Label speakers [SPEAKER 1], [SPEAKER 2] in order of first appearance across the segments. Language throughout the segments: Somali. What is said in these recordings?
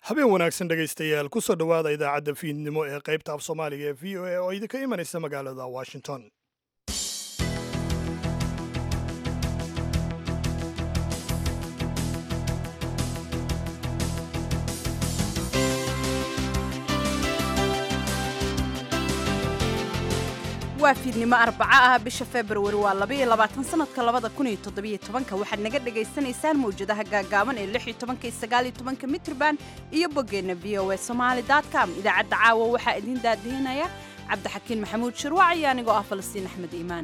[SPEAKER 1] habeen wanaagsan dhegaystayaal ku soo dhowaada idaacadda fiidnimo ee qaybta af soomaaliga ee v o a oo idinka imanaysa magaalada washington
[SPEAKER 2] waa fiidnimo arbaco ah bisha februari waa labaiyo labaatan sanadka labada kun iyo toddobiyo tobanka waxaad naga dhagaysanaysaan mawjadaha gaagaaban ee lix iyo tobanka iyo sagaal iyo tobanka mitrban iyo boggeenna v o a somaali com idaacadda caawa waxaa idiin daadihinaya cabdixakiin maxamuud shirwac iyo anigoo ah falastiin axmed iimaan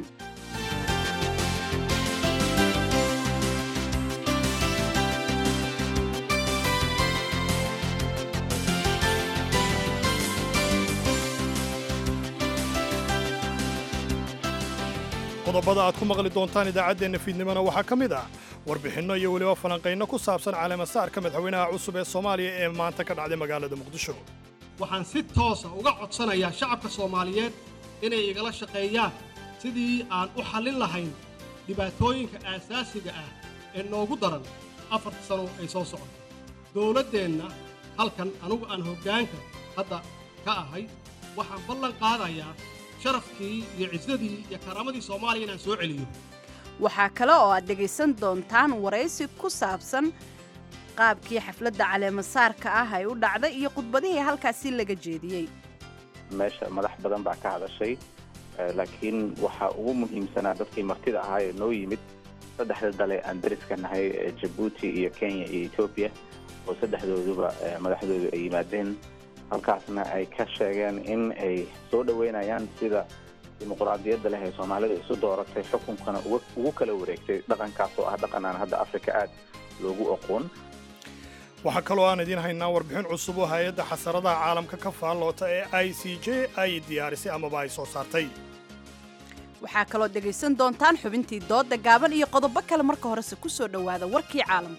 [SPEAKER 1] qodobada aad ku maqli doontaan idaacaddeenna fiidnimona waxaa ka mid ah warbixinno iyo weliba falanqaynno ku saabsan caleemasaarka madaxweynaha cusub ee soomaaliya ee maanta ka dhacday magaalada muqdisho
[SPEAKER 3] waxaan si toosa uga codsanayaa shacabka soomaaliyeed inay igala shaqeeyaan sidii aan u xallin lahayn dhibaatooyinka aasaasiga ah ee noogu daran afarta sano ay soo socoto dowladdeenna halkan anugu aan hoggaanka hadda ka ahay waxaan ballan qaadayaa sharafkii iyo cisadii iyo karaamadii soomaaliya inaan soo celiyo
[SPEAKER 2] waxaa kale oo aad dhegaysan doontaan waraysi ku saabsan qaabkii xafladda caleemasaarka ah ay u dhacday iyo khudbadihii halkaasi laga jeediyey
[SPEAKER 4] meesha madax badan baa ka hadashay laakiin waxaa ugu muhiimsanaa dadkii martida ahaa ee noo yimid saddexda dale aan dariska nahay jabuuti iyo kenya iyo etoobiya oo saddexdooduba madaxdoodu ay yimaadeen halkaasna ay ka sheegeen in ay soo dhoweynayaan sida dimuquraadiyadda leh ee soomaalida isu dooratay xukunkana ugu kala wareegtay dhaqankaas oo ah dhaqan aan hadda afrika aad loogu oqoon
[SPEAKER 1] waxaa kaloo aan idiin haynaa warbixin cusub oo hay-adda xasaradaha caalamka ka faalloota ee i c j ay diyaarisay amaba ay soo saartay
[SPEAKER 2] waxaa kaloo dhegaysan doontaan xubintii doodda gaaban iyo qodobo kale marka horese ku soo dhowaada warkii caalamka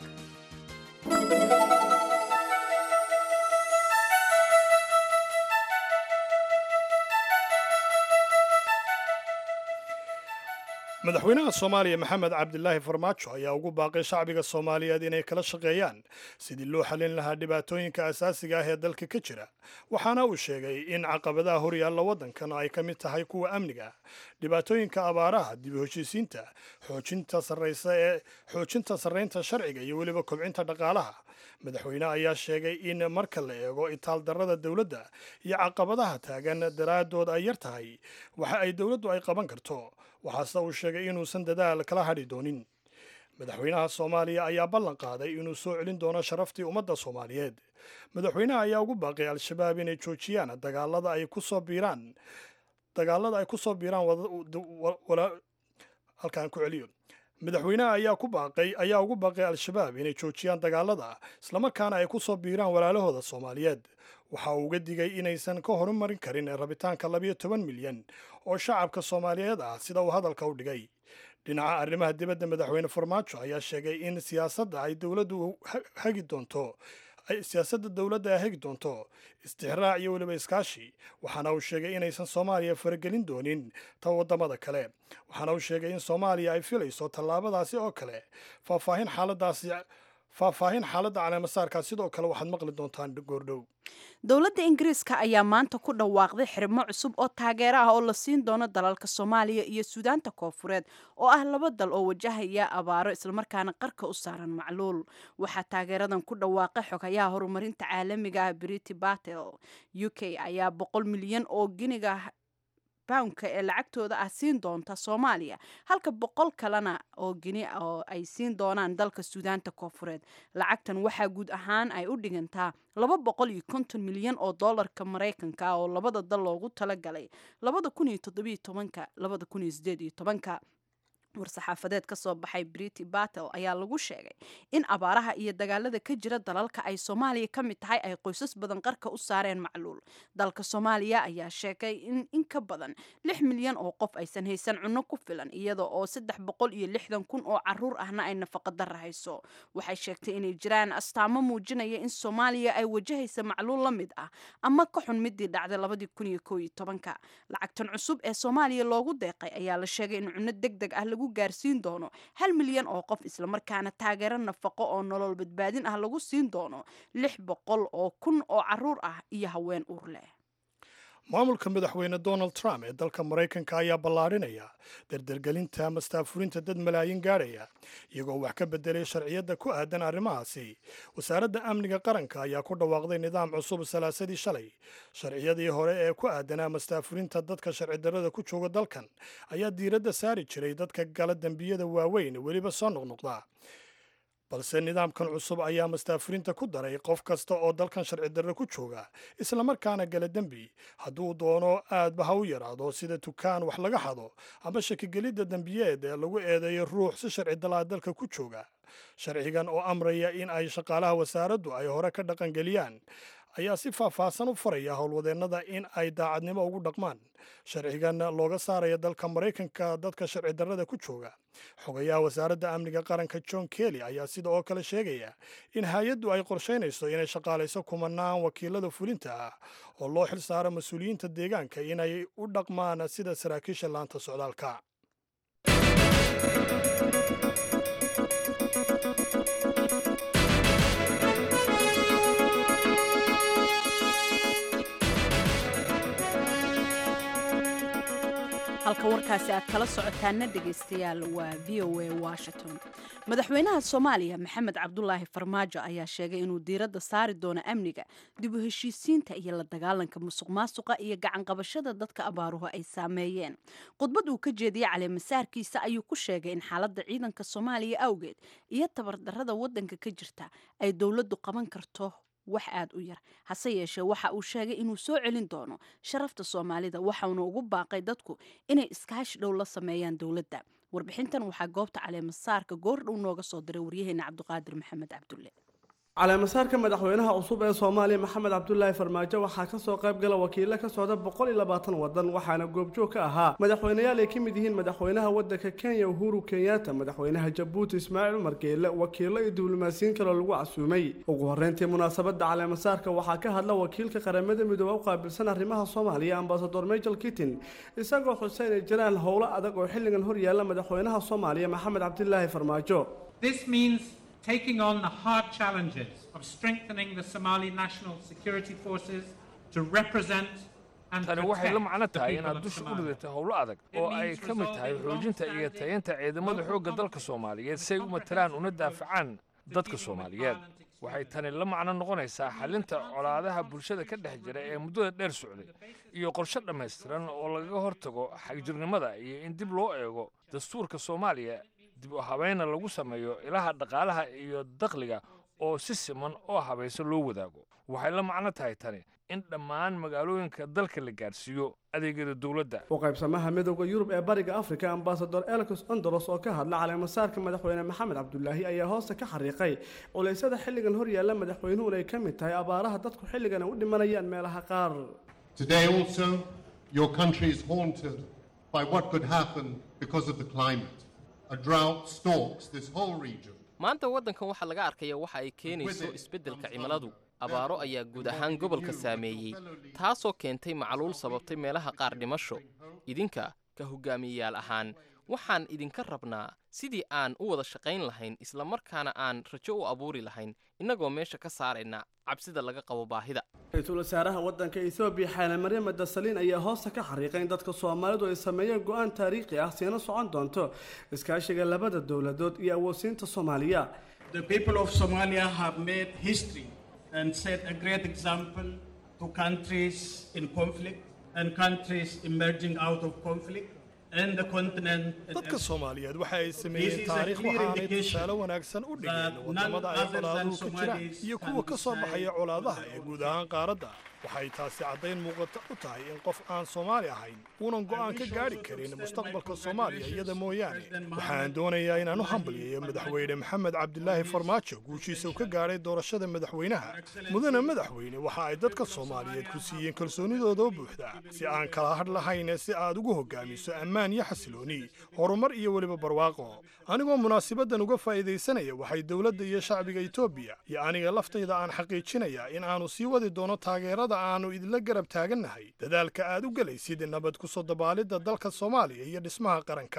[SPEAKER 1] madaxweynaha soomaaliya maxamed cabdilaahi farmaajo ayaa ugu baaqay shacbiga soomaaliyeed inay kala shaqeeyaan sidii loo xallin lahaa dhibaatooyinka asaasiga ah ee dalka ka jira waxaana uu sheegay in caqabadaha horyaalla waddankan ay ka mid tahay kuwa amniga dhibaatooyinka abaaraha dib u heshiisiinta xoojinta sarraysa ee xoojinta sarraynta sharciga iyo weliba kobcinta dhaqaalaha madaxweyne ayaa sheegay in marka la eego itaaldarrada dowladda iyo caqabadaha taagan daraaddood ay yar tahay waxa ay dowladdu ay qaban karto waxaase uu sheegay inuusan dadaal kala hadhi doonin madaxweynaha soomaaliya ayaa ballan qaaday inuu soo celin doono sharaftii ummadda soomaaliyeed madaxweynaha ayaa ugu baaqay al-shabaab inay joojiyaan dagaalada ay ku soo biiraan dagaalada ay ku soo biiraan halkaan ku celiyo madaxweynaha ayaa ku baaqay ayaa ugu baaqay al-shabaab inay joojiyaan dagaalada islamarkaana ay ku soo biiraan walaalahooda soomaaliyeed waxa uu uga digay inaysan ka horumarin karin rabitaanka labiyo toban milyan oo shacabka soomaaliyeed ah sida uu hadalka u dhigay dhinaca arrimaha dibadda madaxweyne farmaajo ayaa sheegay in siyaasadda ay dowladdu hagi doonto siyaasadda dowladda ay hagi doonto istixraac iyo weliba iskaashi waxaana uu sheegay inaysan soomaaliya faragelin doonin ta waddamada kale waxaana uu sheegay in soomaaliya ay filayso tallaabadaasi oo kale faahfaahin xaaladaasi faahfaahin xaaladda caleemasaarkaa sidoo kale waxaad maqli doontaan goordhow
[SPEAKER 2] dowladda ingiriiska ayaa maanta ku dhawaaqday xirmo cusub oo taageero ah oo la siin doono dalalka soomaaliya iyo suudaanta koofureed oo ah laba dal oo wajahaya abaaro islamarkaana qarka u saaran macluul waxaa taageeradan ku dhawaaqay xogayaha horumarinta caalamiga ah briti batel u k ayaa boqol milyan oo giniga poundka ee lacagtooda ah siin doonta soomaaliya halka boqol kalena oo gini oo ay siin doonaan dalka suudaanta koofureed lacagtan waxaa guud ahaan ay u dhigantaa laba boqol iyo konton milyan oo doolarka maraykanka ah oo labada dal loogu talagalay labada kun iyo toddobiyo tobanka labada kun iyo sideed iyo tobanka war-saxaafadeed ka soo baxay briti batel ayaa lagu sheegay in abaaraha iyo dagaalada ka jira dalalka ay soomaaliya ka mid tahay ay qoysas badan qarka u saareen macluul dalka soomaaliya ayaa sheegay in in ka badan lix milyan oo qof aysan haysan cunno ku filan iyada oo saddex boqol iyo lixdan kun oo caruur ahna ay nafaqa darra hayso waxay sheegtay inay jiraan astaamo muujinaya in soomaaliya ay wajahaysa macluul la mid ah ama ka xun midii dhacday labadii kun iyo koo iyo tobanka lacagtan cusub ee soomaaliya loogu deeqay ayaa la sheegay in cunno deg deg ah lagu lagu gaarsiin doono hal milyan oo qof islamarkaana taageero nafaqo oo nolol badbaadin ah lagu siin doono lix boqol oo kun oo caruur ah iyo haween uur leh
[SPEAKER 1] maamulka madaxweyne donald trump ee dalka maraykanka ayaa ballaadhinaya dardargelinta mastaafurinta dad malaayiin gaadhaya iyagoo wax ka bedelay sharciyadda ku aadan arrimahaasi wasaaradda amniga qaranka ayaa ku dhawaaqday nidaam cusub salaasadii shalay sharciyadii hore ee ku aadanaa mastaafurinta dadka sharci darrada ku jooga dalkan ayaa diiradda saari jiray dadka gala dembiyada waaweyn weliba soo noqnoqda balse nidaamkan cusub ayaa mastaafurinta ku daray qof kasta oo dalkan sharci darre ku jooga islamarkaana gala dembi hadduu doono aadba ha u yaraado sida tukaan wax laga xado ama shakigelidda dembiyeed ee lagu eedeeyo ruux si sharci dalaa dalka ku jooga sharcigan oo amraya in ay shaqaalaha wasaaraddu ay hore ka dhaqangeliyaan ayaa si faahfaahsan u faraya howlwadeennada in ay daacadnimo ugu dhaqmaan sharcigan looga saaraya dalka maraykanka dadka sharci darrada ku jooga xogayaha wasaaradda amniga qaranka john kelly ayaa sida oo kale sheegaya in hay-addu ay qorshaynayso inay shaqaalayso kumanaan wakiilada fulinta ah oo loo xil saaro mas-uuliyiinta deegaanka inay u dhaqmaan sida saraakiisha laanta socdaalka
[SPEAKER 2] halka warkaasi aad kala socotaana dhegaystayaal waa v o a washington madaxweynaha soomaaliya maxamed cabdulaahi farmaajo ayaa sheegay inuu diiradda saari doono amniga dib u heshiisiinta iyo la dagaalanka musuq maasuqa iyo gacanqabashada dadka abaaruhu ay saameeyeen khudbad uu ka jeediyey caleemasaarkiisa ayuu ku sheegay in xaaladda ciidanka soomaaliya awgeed iyo tabardarrada waddanka ka jirta ay dowladdu qaban karto wax aad u yar hase yeeshee waxa uu sheegay inuu soo celin doono sharafta soomaalida waxauna ugu baaqay dadku inay iskaashi dhow la sameeyaan dowladda warbixintan waxaa goobta caleemasaarka goordhow nooga soo diray waryaheena cabdiqaadir maxamed cabdulle
[SPEAKER 5] caleemasaarka madaxweynaha cusub ee soomaaliya maxamed cabdulaahi farmaajo waxaa kasoo qayb gala wakiilo ka socda boqol iyo labaatan wadan waxaana goobjoog ka ahaa madaxweyneyaal ay ka mid yihiin madaxweynaha wadanka kenya uhuru kenyatta madaxweynaha jabuuti ismaaciil umar geele wakiilo iyo diblomaasiyiin kaloo lagu casuumay ugu horreyntii munaasabadda caleemasaarka waxaa ka hadla wakiilka qaramada midoobe u qaabilsan arrimaha soomaaliya ambasador michael kittin isagoo xuseen ay jiraan howlo adag oo xilligan hor yaalla madaxweynaha soomaaliya maxamed cabdilaahi farmaajo
[SPEAKER 6] taking on the hard challenges of strengthening the Somali National Security Forces to represent
[SPEAKER 7] tani waxay la macno tahay inaad dusha u dhigatay howlo adag oo ay ka mid tahay xoojinta iyo tayaynta ciidamada xoogga dalka soomaaliyeed si ay u matalaan una daafacaan dadka soomaaliyeed waxay tani la macno noqonaysaa xalinta colaadaha bulshada ka dhex jira ee muddada dheer socday iyo qorshe dhammaystiran oo lagaga hortago xagjirnimada iyo in dib loo eego dastuurka soomaaliya dib u habayna lagu sameeyo ilaha dhaqaalaha iyo dakhliga oo si siman oo habaysan loo wadaago waxay la macno tahay tani in dhammaan magaalooyinka dalka la gaarsiiyo adeegyada dowladda
[SPEAKER 5] u qaybsamaha midowda yurub ee bariga afrika ambasador elcos andoros oo ka hadla caleemasaarka madaxweyne maxamed cabdulaahi ayaa hoosta ka xariiqay culeysyada xilligan hor yaalla madaxweynuhun ay ka mid tahay abaaraha dadku xilligan ay u dhimanayaan meelaha qaar
[SPEAKER 8] Today also, your country is haunted by what could happen because of the climate. A drought stalks this whole region.
[SPEAKER 9] maanta waddankan waxaa laga arkaya waxa ay keenayso isbeddelka cimiladu abaaro ayaa guud ahaan gobolka saameeyey taasoo keentay macluul sababtay meelaha qaar dhimasho idinka ka hogaamiyeyaal ahaan waxaan idinka rabnaa sidii aan u wada shaqayn lahayn islamarkaana aan rajo u abuuri lahayn innagoo meesha ka saarayna cabsida laga qabo baahida
[SPEAKER 5] ra-iisul wasaaraha waddanka etoobiya xaale maryama dasaliin ayaa hoosta ka xariiqay in dadka soomaalidu ay sameeyeen go-aan taariikhi ah siina socon doonto iskaashiga labada dowladood iyo awoodsiinta soomaaliya
[SPEAKER 10] The people of Somalia have made history and set a great example to countries in conflict and countries emerging out of conflict and the continent.
[SPEAKER 1] dadka soomaaliyeed waxa ay sameeyeen taariikh waxaanay tusaale wanaagsan u dhigeen wadamada ay colaaduhu ka jiraan iyo kuwa ka soo baxaya colaadaha ee guud ahaan qaaradda waxay taasi caddayn muuqata u tahay in qof aan soomaali ahayn uunan go'aan ka gaadhi karin mustaqbalka soomaaliya iyada mooyaane waxaan doonayaa inaan u hambalyeeyo madaxweyne maxamed cabdilaahi farmaajo guushiisa uu ka gaadhay doorashada madaxweynaha mudane madaxweyne waxa ay dadka soomaaliyeed ku siiyeen kalsoonidooda buuxda si aan kala hadh lahayn si aad ugu hogaamiso ammaan iyo xasilooni horumar iyo weliba barwaaqo anigoo munaasabaddan uga faa'iidaysanaya waxay dowladda iyo shacbiga etoobiya iyo aniga laftayda aan xaqiijinayaa in aanu sii wadi doono taageerada aanu idinla garab taagannahay dadaalka aad u gelaysid nabad ku soo dabaalidda dalka soomaaliya iyo dhismaha qaranka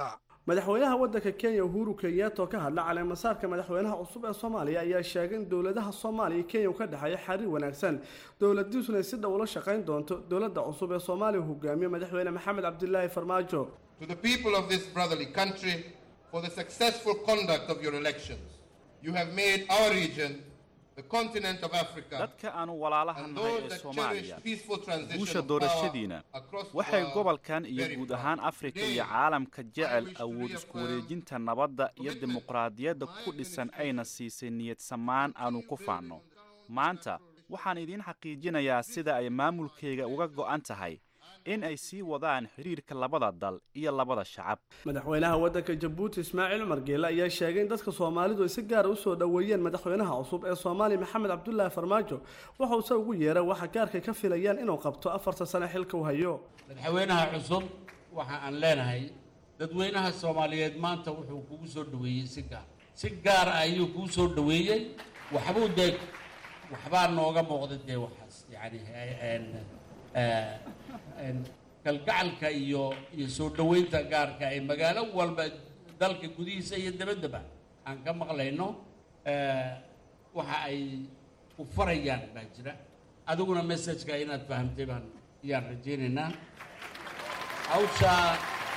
[SPEAKER 5] madaxweynaha waddanka kenya uhuru kenyatta oo ka hadla caleemasaarka madaxweynaha cusub ee soomaaliya ayaa sheegay in dowladaha soomaaliya iyo kenya uu ka dhexeeya xiriir wanaagsan dowladiisuna si dhow ula shaqayn doonto dowladda cusub ee soomaaliya hogaamiye madaxweyne maxamed cabdilaahi farmaajo
[SPEAKER 8] To the people of this brotherly country, for the successful conduct of your elections, you have made our region, the continent of Africa,
[SPEAKER 11] dadka aanu walaalaha
[SPEAKER 8] and
[SPEAKER 11] nahay
[SPEAKER 8] those
[SPEAKER 11] ee
[SPEAKER 8] that
[SPEAKER 11] soomaaliya
[SPEAKER 8] cherish peaceful transition
[SPEAKER 11] guusha
[SPEAKER 8] of power
[SPEAKER 11] doorashadiina
[SPEAKER 8] across the
[SPEAKER 11] waxay
[SPEAKER 8] world
[SPEAKER 11] gobolkan iyo
[SPEAKER 8] very
[SPEAKER 11] guud
[SPEAKER 8] proud.
[SPEAKER 11] ahaan afrika iyo
[SPEAKER 8] Today,
[SPEAKER 11] caalamka jecel
[SPEAKER 8] wish to
[SPEAKER 11] awood isku
[SPEAKER 8] reaffirm
[SPEAKER 11] wareejinta nabadda iyo
[SPEAKER 8] commitment
[SPEAKER 11] dimuqraadiyadda
[SPEAKER 8] my
[SPEAKER 11] ku dhisan
[SPEAKER 8] administration
[SPEAKER 11] ayna siisay niyad samaan aanu ku faanno maanta waxaan idiin xaqiijinayaa sida ay maamulkayga uga go'an tahay in ay sii wadaan xidhiirka labada dal iyo labada shacab
[SPEAKER 5] madaxweynaha waddanka jabuuti ismaaciil cumar geele ayaa sheegay in dadka soomaalidu ay si gaara usoo dhoweeyeen madaxweynaha cusub ee soomaaliya maxamed cabdulaahi farmaajo waxa uu se ugu yeeray waxa gaarkay ka filayaan inuu qabto afarta sane xilka uu hayo
[SPEAKER 12] madaxweynaha cusub waxa aan leenahay dadweynaha soomaaliyeed maanta wuxuu kugu soo dhoweeyey si gaar si gaar ah ayuu kuu soo dhoweeyey waxbuu dee waxbaa nooga muuqda dee waxaas yacni een, eh, een, kalgacalka iyo iyo soo dhoweynta gaarka ay magaalo walba dalka gudihiisa iyo dabaddaba aan ka maqlayno eh, waxa ay ku farayaan baa jira adiguna messajka inaad fahamtay baan ayaan rajaynaynaa hawshaa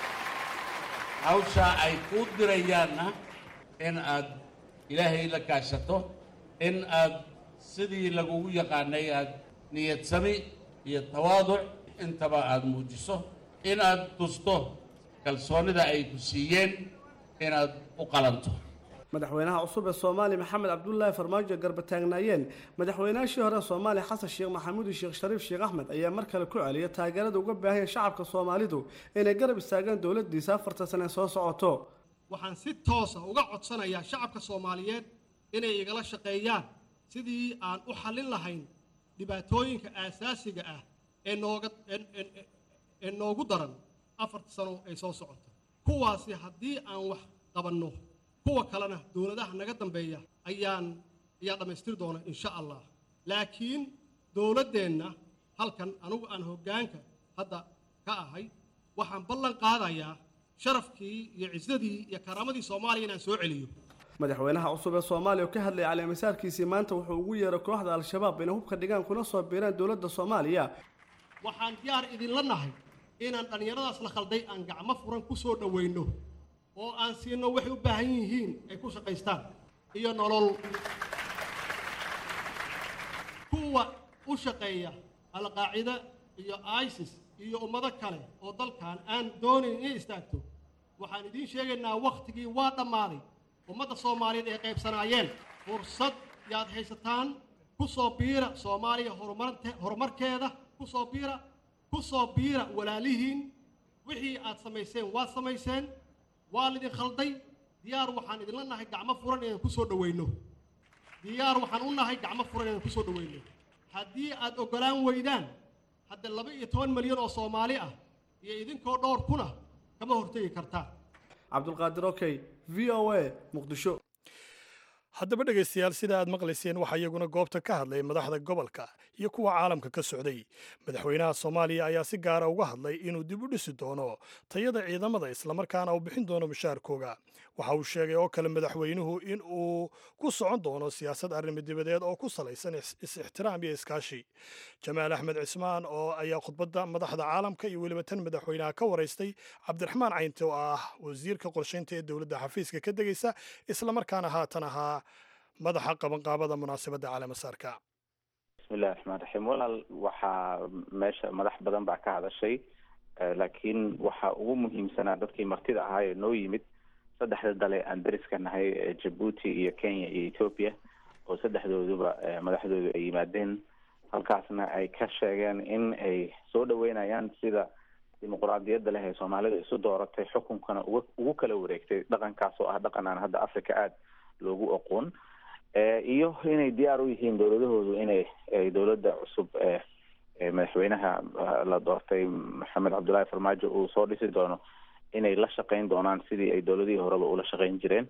[SPEAKER 12] hawshaa ay kuu dirayaanna in aad ilaahay la kaashato in aad sidii lagugu yaqaanay aad niyad sami iyo tawaaduc intaba aad muujiso in aad tusto kalsoonida ay ku siiyeen inaad u qalanto
[SPEAKER 5] madaxweynaha cusub ee soomaaliya maxamed cabdulaahi farmaajo garba taagnaayeen madaxweynaashii hore ee soomaaliya xasan sheekh maxamuud iyo sheekh shariif sheekh axmed ayaa mar kale ku celiyay taageerada uga baahanya shacabka soomaalidu inay garab istaagaan dowladiisa afarta sane soo socoto
[SPEAKER 3] waxaan si toosa uga codsanayaa shacabka soomaaliyeed inay igala shaqeeyaan sidii aan u xallin lahayn dhibaatooyinka aasaasiga ah ee nooga ee- ee- ee noogu daran afarta sano ay soo socota kuwaasi haddii aan wax qabanno kuwa kalena dowladaha naga dambeeya ayaan ayaa dhammaystiri doona insha allah laakiin dowladdeenna halkan anigu aan hoggaanka hadda ka ahay waxaan ballan qaadayaa sharafkii iyo cisadii iyo karaamadii soomaaliya inaan soo celiyo
[SPEAKER 5] madaxweynaha cusub ee soomaaliya oo ka hadlayay caleemasaarkiisii maanta wuxuu ugu yeeray kooxda al-shabaab inay hubka dhigaan kuna soo biiraan dowladda soomaaliya
[SPEAKER 3] waxaan diyaar idinla nahay inaan dhallinyaradaas la khalday aan gacmo furan ku soo dhowayno oo aan siino waxay u baahan yihiin ay ku shaqaystaan iyo nolol kuwa u shaqeeya alqaacida iyo isis iyo ummado kale oo dalkan aan doonayn inay istaagto waxaan idiin sheegaynaa wakhtigii waa dhammaaday ummadda soomaaliyeed ay qaybsanaayeen fursad yaad haysataan ku soo biira soomaaliya horumarte- horumarkeeda ku soo biira ku soo biira walaalihiin wixii aad samayseen waad samayseen waa lidin khalday diyaar waxaan idinla nahay gacmo furan inaan ku soo dhowayno diyaar waxaan u nahay gacmo furan inaan ku soo dhowayno haddii aad oggolaan weydaan hadda laba iyo toban milyan oo soomaali ah iyo idinkoo dhowr kuna kama hortegi kartaan
[SPEAKER 5] cabdulqaadir okey v o a muqdisho
[SPEAKER 1] haddaba dhegaystayaal sida aad maqlayseen waxaa iyaguna goobta ka hadlay madaxda gobolka iyo kuwa caalamka ka socday madaxweynaha soomaaliya ayaa si gaara uga hadlay inuu dib u dhisi doono tayada ciidamada islamarkaana uu bixin doono mushaarkooga waxa uu sheegay oo kale madaxweynuhu in uu ku socon doono siyaasad arrimo dibadeed oo ku salaysan is- is-ixtiraam iyo iskaashi jamaal axmed cismaan oo ayaa khudbadda madaxda caalamka iyo weliba tan madaxweynaha ka waraystay cabdiraxmaan caynte oo ah wasiirka qorshaynta ee dowladda xafiiska ka degaysa islamarkaana haatan ahaa madaxa qabanqaabada munaasabadda caleemasaarka
[SPEAKER 4] bismillahi raxmaan raxiim walaal waxaa meesha madax badan baa ka hadashay eh, laakiin waxaa ugu muhiimsanaa dadkii martida ahaa ee noo yimid saddexda dale aan dariska nahay ee jabuuti iyo kenya iyo ethiopia oo saddexdooduba eh, madaxdoodu ay yimaadeen halkaasna ay ka sheegeen in ay soo dhaweynayaan sida dimuquraadiyadda leh ee soomaalida isu dooratay xukunkana uga ugu kala wareegtay dhaqankaas oo ah dhaqan aan hadda africa aada loogu aqoon Eh, iyo inay diyaar u yihiin dowladahoodu inay ay dowladda cusub ee ee madaxweynaha ah, la doortay maxamed cabdullaahi farmaajo uu soo dhisi doono inay la shaqeyn doonaan sidii ay dowladihii horeba ula shaqeyn jireen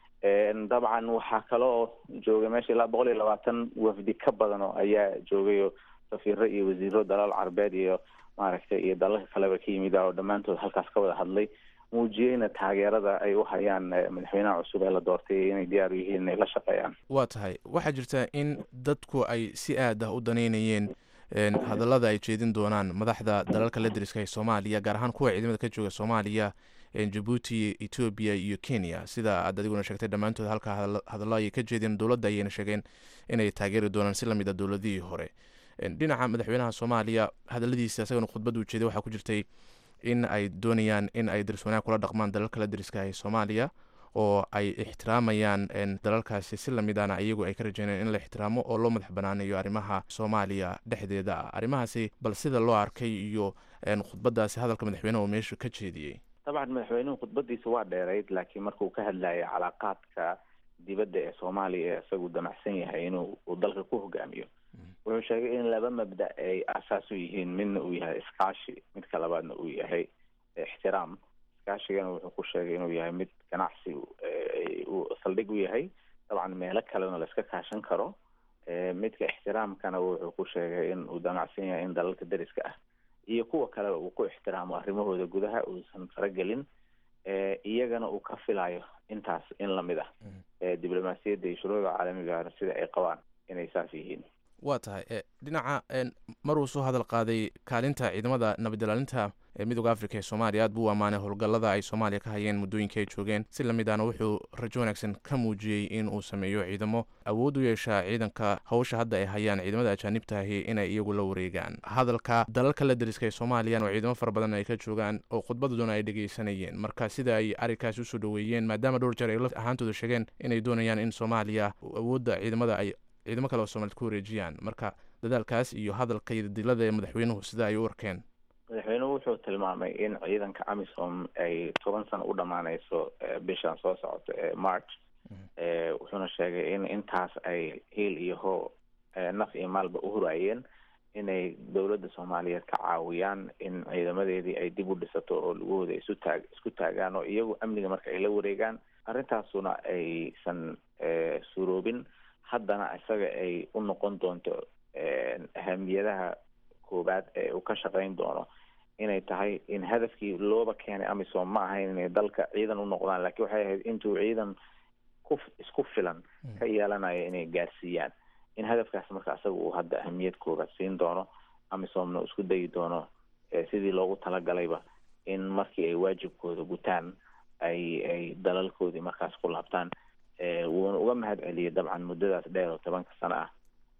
[SPEAKER 4] En, dabcan waxaa kale oo joogay meesha ilaa boqol iyo labaatan wafdi ka badan oo ayaa joogay oo safiiro iyo wasiiro dalal carbeed iyo maaragtay iyo dalalka kaleba ka yimid ah oo dhammaantood halkaas ka wada hadlay muujiyeyna taageerada ay u hayaan madaxweynaha cusub ee la doortay inay diyaar u yihiin inay la shaqeeyaan
[SPEAKER 13] waa tahay waxaa jirta in dadku ay si aad ah u daneynayeen hadallada ay jeedin doonaan madaxda dalalka la deriska ee soomaaliya gaar ahaan kuwa ciidamada ka jooga soomaaliya jabuuti etoobiya iyo kenya sida aad adiguna sheegtay dhammaantood halka hadallo ayay ka jeedeen dowladda ayayna sheegeen inay taageeri doonaan si lamid a dowladihii hore dhinaca madaxweynaha soomaaliya hadalladiisa isagana khudbadda u jeeday waxaa ku jirtay in ay doonayaan in ay daris wanaag kula dhaqmaan dalalka la deriska ee soomaaliya oo ay ixtiraamayaan dalalkaasi si lamid ahna iyagu ay ka rajeynayaan in la ixtiraamo oo loo madax banaanayo arrimaha soomaaliya dhexdeeda ah arrimahaasi bal sida loo arkay iyo khudbadaasi hadalka madaxweynaha uu meesha ka jeediyey
[SPEAKER 4] dabcan madaxweynuhu khudbadiisa waa dheerayd laakiin markuu ka hadlayay calaaqaadka dibadda ee soomaaliya ee isagu damacsan yahay inuu uu dalka ku hogaamiyo wuxuu sheegay in laba mabda ay asaas u yihiin midna uu yahay iskaashi midka labaadna uu yahay ixtiraam iskaashigana wuxuu ku sheegay inuu yahay mid ganacsi uu saldhig u yahay dabcan meelo kalena la iska kaashan karo midka ixtiraamkana wuxuu ku sheegay in uu damacsan yahay in dalalka deriska ah iyo kuwa kaleba uu ku ixtiraamo arrimahooda gudaha uusan faragelin iyagana uu ka filayo intaas in lamid ah diblomaasiyadda iyo shuruucda caalamiga sida ay qabaan inay saas yihiin
[SPEAKER 13] waa tahay dhinaca maruu soo hadal qaaday kaalinta ciidamada nabadilaalinta ee midooda africa ee soomaaliya aad buu u ammaanay howlgallada ay soomaaliya ka hayeen muddooyinkai ay joogeen si lamid ahna wuxuu rajo wanaagsan ka muujiyey in uu sameeyo ciidamo awood u yeeshaa ciidanka hawsha hadda ay hayaan ciidamada ajaanibtahi inay iyagu la wareegaan hadalka dalalka la deriska ee soomaaliyan oo ciidamo fara badan ay ka joogaan oo khudbaddoona ay dhegeysanayeen marka sida ay arrinkaasi usoo dhoweeyeen maadaama dhowr jeer ay la ahaantooda sheegeen inay doonayaan in soomaaliya awoodda ciidamada ay ciidamo kale oo soomaaliyed ku wareejiyaan marka dadaalkaas iyo hadalka iyo dilada ee madaxweynuhu sida ay u arkeen
[SPEAKER 4] madaxweynuhu wuxuu tilmaamay in ciidanka amisom ay toban sano u dhammaaneyso bishan soo socota ee march wuxuuna sheegay in intaas ay hiil iyo hoo naf iyo maalba u huraayeen inay dowladda soomaaliyeed ka caawiyaan in ciidamadeedii ay dib u dhisato oo lugahooda isu taag isku taagaan oo iyagu amniga marka ay la wareegaan arrintaasuna aysan suroobin haddana isaga ay u noqon doonto ahamiyadaha koowaad ee uu ka shaqayn doono inay tahay in hadafkii looba keenay amisom ma ahayn inay dalka ciidan u noqdaan laakiin waxay ahayd intuu ciidan ku isku filan ka yeelanayo inay gaarsiiyaan in hadafkaas marka isaga uu hadda ahamiyad koowaad siin doono amisomna uu isku dayi doono sidii loogu talagalayba in markii ay waajibkooda gutaan ay ay dalalkoodii markaas ku laabtaan wuuna uga mahad celiyay dabcan muddadaas dheer oo tobanka sano ah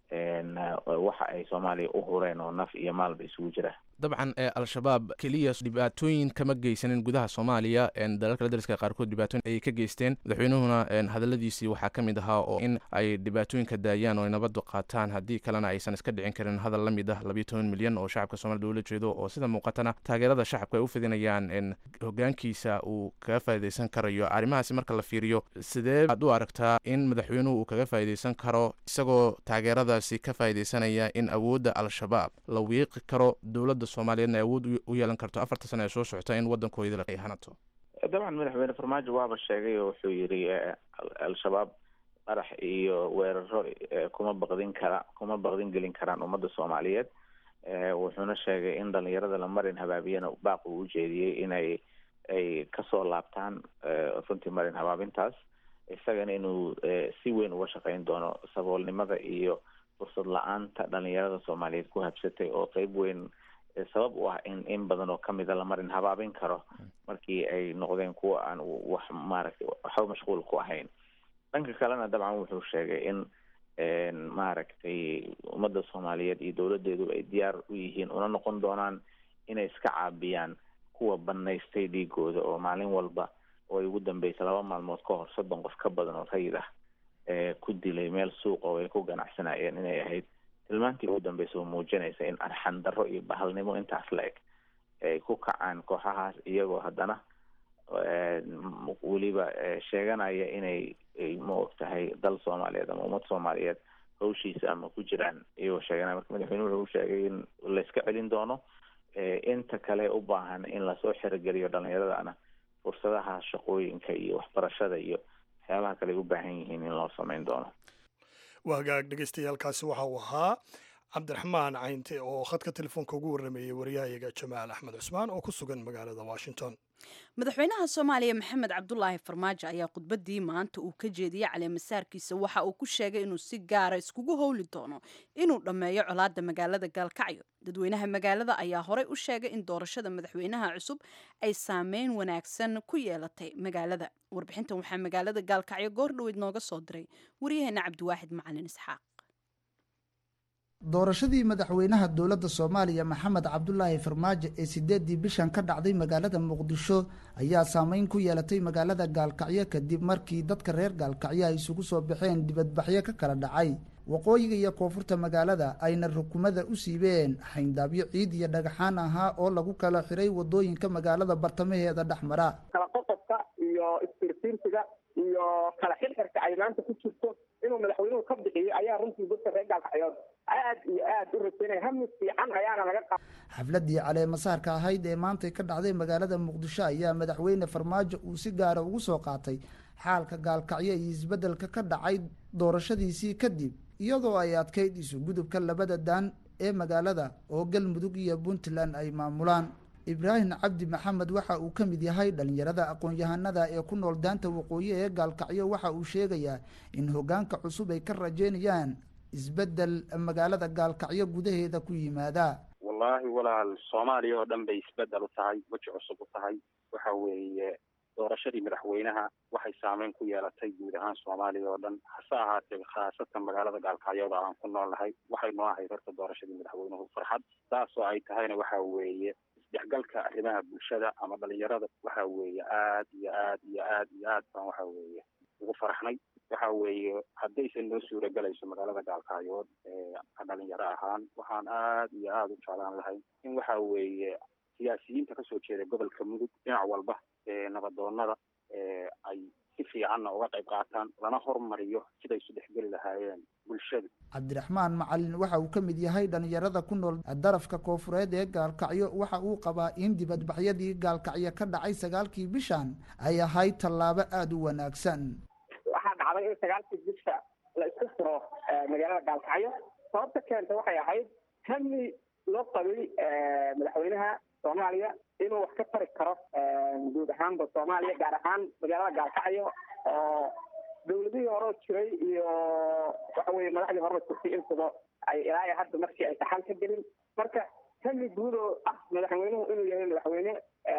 [SPEAKER 4] waxa ay soomaaliya u hureen oo naf iyo maalba isugu jira
[SPEAKER 13] dabcan al-shabaab keliya dhibaatooyin kama geysanin gudaha soomaaliya dalalka la dariska qaarkood dhibaatooyin ayay ka geysteen madaxweynuhuna hadaladiisii waxaa ka mid ahaa oo in ay dhibaatooyinka daayaan oo ay nabaddu qaataan haddii kalena aysan iska dhicin karin hadal la mid ah labiyo toban milyan oo shacabka soomaliya ula jeedo oo sida muuqatana taageerada shacabka ay u fidinayaan hogaankiisa uu kaga faa'iidaysan karayo arrimahaasi marka la fiiriyo sidee aad u aragtaa in madaxweynuhu uu kaga faa'iidaysan karo isagoo taageeradaasi ka faa'iidaysanaya in awoodda al-shabaab la wiiqi karo dowladda soomaaliyeedna awood u yeelan karto afarta sano ee soo socota in waddankoodii ay hanato
[SPEAKER 4] dabcan madaxweyne farmaajo waaba sheegay oo wuxuu yidhi al-shabaab qarax iyo weeraro kuma baqdin kara kuma baqdin gelin karaan ummadda soomaaliyeed wuxuuna sheegay in dhalinyarada la marin habaabiyana baaq uu ujeediyey inay ay kasoo laabtaan runtii marin habaabintaas isagana inuu si weyn uga shaqeyn doono saboolnimada iyo fursad la-aanta dhalinyarada soomaaliyeed ku habsatay oo qeyb weyn sabab u ah in in badan oo kamida la marin habaabin karo markii ay noqdeen kuwa aan wax maaragtay waxba mashquul ku ahayn dhanka kalena dabcan wuxuu sheegay in maaragtay ummadda soomaaliyeed iyo dowladeedu ay diyaar u yihiin una noqon doonaan inay iska caabiyaan kuwa banaystay dhiigooda oo maalin walba oo ay ugu dambeysa laba maalmood ka hor soddon qof ka badan oo rayid ah ku dilay meel suuqa oo ay ku ganacsanayeen inay ahayd tilmaantii ugu dambeysa oo muujinaysa in arxan darro iyo bahalnimo intaas la eg ay ku kacaan kooxahaas iyagoo haddana weliba sheeganaya inay ma og tahay dal soomaaliyeed ama ummad soomaaliyeed hawshiisa ama ku jiraan iyagoo sheeganaya marka madaxweynuhu wuxuu sheegay in layska celin doono inta kale u baahan in lasoo xerogeliyo dhalinyaradana fursadaha shaqooyinka iyo waxbarashada iyo waxyaabaha kale ay u baahan yihiin in loo sameyn doono
[SPEAKER 1] waa hagaag dhegeystayaaalkaasi waxa uu ahaa cabdiraxmaan caynte oo khadka telefoonka ugu warrameeyey wariyahayaga jamaal axmed cusmaan oo ku sugan magaalada washington
[SPEAKER 2] madaxweynaha soomaaliya maxamed cabdulaahi farmaajo ayaa khudbadii maanta uu ka jeediyey caleemasaarkiisa waxa uu ku sheegay inuu si gaara iskugu howli doono inuu dhammeeyo colaadda magaalada gaalkacyo dadweynaha magaalada ayaa horey u sheegay in doorashada madaxweynaha cusub ay saameyn wanaagsan ku yeelatay magaalada warbixintan waxaa magaalada gaalkacyo goor dhoweyd nooga soo diray waryaheena cabdiwaaxid macalin isxaaq
[SPEAKER 14] doorashadii madaxweynaha dowladda soomaaliya maxamed cabdulaahi farmaajo ee sideedii bishan ka dhacday magaalada muqdisho ayaa saameyn ku yeelatay magaalada gaalkacyo kadib markii dadka reer gaalkacyo ay isugu soo baxeen dibadbaxyo ka kala dhacay waqooyiga iyo koonfurta magaalada ayna rukumada u siibeen xayndaabyo ciid iyo dhagaxaan ahaa oo lagu kala xiray wadooyinka magaalada bartamaheeda dhexmara
[SPEAKER 15] kala qoqobka iyo istirtiirsiga iyo kala xirxirka ay maanta ku jirto inuu madaxweynuhu ka bixiyo ayaa runtii dadka reer gaalkacyood aad iyo aad u rajaynaya hami fiican ayaana laga qa
[SPEAKER 14] xafladii caleemasaarka ahayd ee maantay ka dhacday magaalada muqdisho ayaa madaxweyne farmaajo uu si gaara ugu soo qaatay xaalka gaalkacyo iyo isbeddelka ka dhacay doorashadiisii kadib iyadoo ay adkayd isu gudubka labada daan ee magaalada oo galmudug iyo puntland ay maamulaan ibraahim cabdi maxamed waxa uu ka mid yahay dhalinyarada aqoon-yahanada ee ku nool daanta waqooyi ee gaalkacyo waxa uu sheegayaa in hoggaanka cusub ay ka rajeynayaan isbeddel magaalada gaalkacyo gudaheeda ku yimaada
[SPEAKER 16] wallaahi walaal soomaaliya oo dhan bay isbeddel u tahay weji cusub u tahay waxa weeye doorashadii madaxweynaha waxay saameyn ku yeelatay guud ahaan soomaaliya oo dhan hase ahaatee khaasatan magaalada gaalkacyooda aan ku noolnahay waxay noo ahayd horta doorashadii madaxweynuhu farxad saasoo ay tahayna waxa weeye isdhexgalka arrimaha bulshada ama dhalinyarada waxa weeye aad iyo aad iyo aad iyo aad baan waxa weeye ugu faraxnay waxa weeye haddaysan noo suuragelayso magaalada gaalkacyood ka dhalinyaro ahaan waxaan aad iyo aad u jeclaan lahay in waxa weeye siyaasiyiinta kasoo jeeda gobolka mudug dhinac walba ee nabadoonada ay si fiicanna uga qayb qaataan lana hormariyo siday isu dhexgeli lahaayeen bulshadu
[SPEAKER 14] cabdiraxmaan macalin waxa uu ka mid yahay dhalinyarada ku nool darafka koonfureed ee gaalkacyo waxa uu qabaa in dibadbaxyadii gaalkacyo ka dhacay sagaalkii bishan ay ahayd tallaabo aada u wanaagsan
[SPEAKER 15] waxaa dhacday in sagaalkii bisha la isku furo magaalada gaalkacyo sababta keenta waxay ahayd hami loo qabay madaxweynaha soomaaliya inuu wax ka tari karo guud ahaanba soomaaliya gaar ahaan magaalada gaalkacyo oo dawladihii hore jiray iyo waxa weye madaxdii horeba jirtay intuba ay ilaa hadda markii ay saxan ka gelin marka hami guud oo ah madaxweynuhu inuu yahay madaxweyne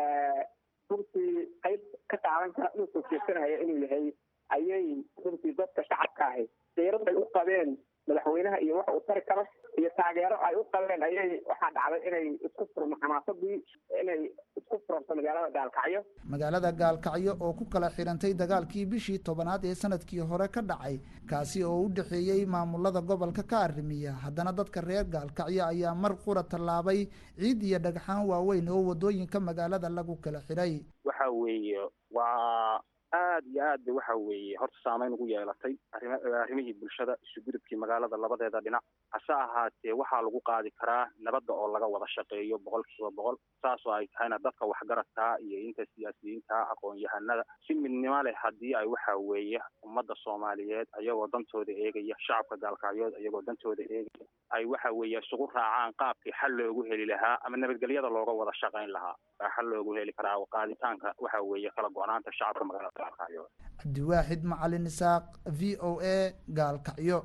[SPEAKER 15] runtii qayb ka qaadan kara inuu soo jeesanaya inuu yahay ayay runtii dadka shacabka ahi diirad ay u qabeen madaxweynaha iyo wax uu tari karo iyo taageero ay u qabeen ayay waxaa dhacday inay isku furmo xamaasadii inay isku furanto magaalada gaalkacyo
[SPEAKER 14] magaalada gaalkacyo oo ku kala xidhantay dagaalkii bishii tobanaad ee sanadkii hore ka dhacay kaasi oo u dhexeeyey maamulada gobolka ka arrimiya haddana dadka reer gaalkacyo ayaa mar qura tallaabay ciid iyo dhagxaan waaweyn oo wadooyinka magaalada lagu kala xidhay
[SPEAKER 16] waxa weeye waa aad iyo aad bay waxa weeye horta saameyn ugu yeelatay arima arrimihii bulshada isu gudubkii magaalada labadeeda dhinac hase ahaatee waxaa lagu qaadi karaa nabadda oo laga wada shaqeeyo boqol kiiba boqol saasoo ay tahayna dadka waxgaradkaa iyo inta siyaasiyiinta aqoon-yahanada si midnimo leh haddii ay waxa weeye ummadda soomaaliyeed ayagoo dantooda eegaya shacabka gaalkacyood ayagoo dantooda eegaya ay waxa weeye isugu raacaan qaabkii xal loogu heli lahaa ama nabadgelyada looga wada shaqayn lahaa baa xal loogu heli karaa qaaditaanka waxa weeye kala go-naanta shacabka magaalada gaalkacyood
[SPEAKER 14] cabdiwaaxid macalin isaaq v o a gaalkacyo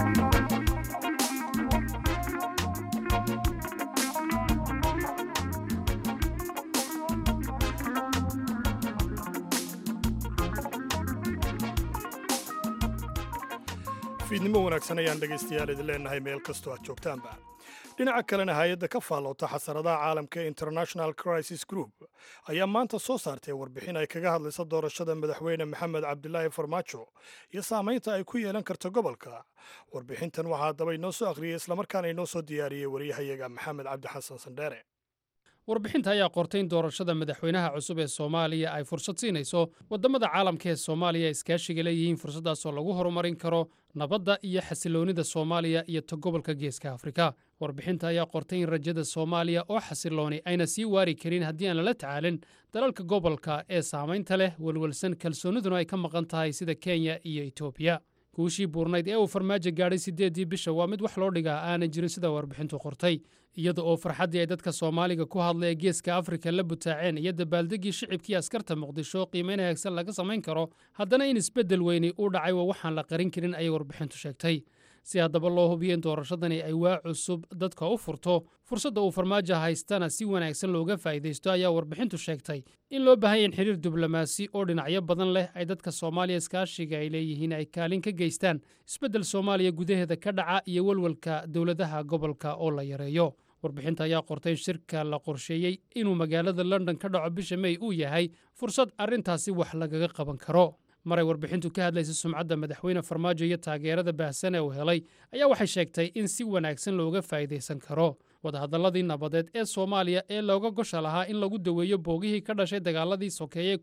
[SPEAKER 1] fiidnimo wanaagsan ayaan dhegaystayaal idin leenahay meel kastoo aad joogtaanba dhinaca kalena hay-adda ka faalloota xasaradaha caalamka ee international crisis group ayaa maanta soo saartay warbixin ay kaga hadlaysa doorashada madaxweyne maxamed cabdilaahi farmaajo iyo saamaynta ay ku yeelan karto gobolka warbixintan waxaa haddaba inoo soo akhriyey islamarkaana inoo soo diyaariyey waryahayaga maxamed cabdi xasan sandheere
[SPEAKER 17] warbixinta ayaa qortay in doorashada madaxweynaha cusub ee soomaaliya ay fursad siinayso waddamada caalamka ee soomaaliya iskaashiga leeyihiin fursaddaasoo lagu horumarin karo nabadda iyo xasiloonnida soomaaliya iyo ta gobolka geeska afrika warbixinta ayaa qortay in rajada soomaaliya oo xasilooni ayna sii waari karin haddii aan lala tacaalin dalalka gobolka ee saamaynta leh welwelsan kalsoonniduna ay ka maqan tahay sida kenya iyo etoobiya guushii buurnayd ee uu farmaajo gaadhay siddeeddii bisha waa mid wax loo dhigaa aanan jirin sida warbixintu qortay iyada oo farxaddii ay dadka soomaaliga ku hadla ee geeska afrika la butaaceen iyo dabaaldeggii shicibkii askarta muqdisho qiimayn hagaagsan laga samayn karo haddana in isbeddel weyni uu dhacay waa waxaan la qarin karin ayay warbixintu sheegtay si haddaba loo hubiyo in doorashadani ay waa cusub dadka u furto fursadda uu farmaajo haystana si wanaagsan looga faa'iidaysto ayaa warbixintu sheegtay in loo baahanya in xiriir diblomaasi oo dhinacyo badan leh ay dadka soomaaliya iskaashiga ay leeyihiin ay kaalin ka geystaan isbeddel soomaaliya gudaheeda ka dhaca iyo welwelka dowladaha gobolka oo la yareeyo warbixinta ayaa qortay in shirka la qorsheeyey inuu magaalada london ka dhaco bisha mey uu yahay fursad arrintaasi wax lagaga qaban karo maray warbixintu ka hadlaysa sumcadda madaxweyne farmaajo iyo taageerada baahsan ee uu helay ayaa waxay sheegtay in si wanaagsan looga faa'iidaysan karo wadahadalladii nabadeed ee soomaaliya ee looga gosha lahaa in lagu daweeyo boogihii ka dhashay dagaaladii sokeeye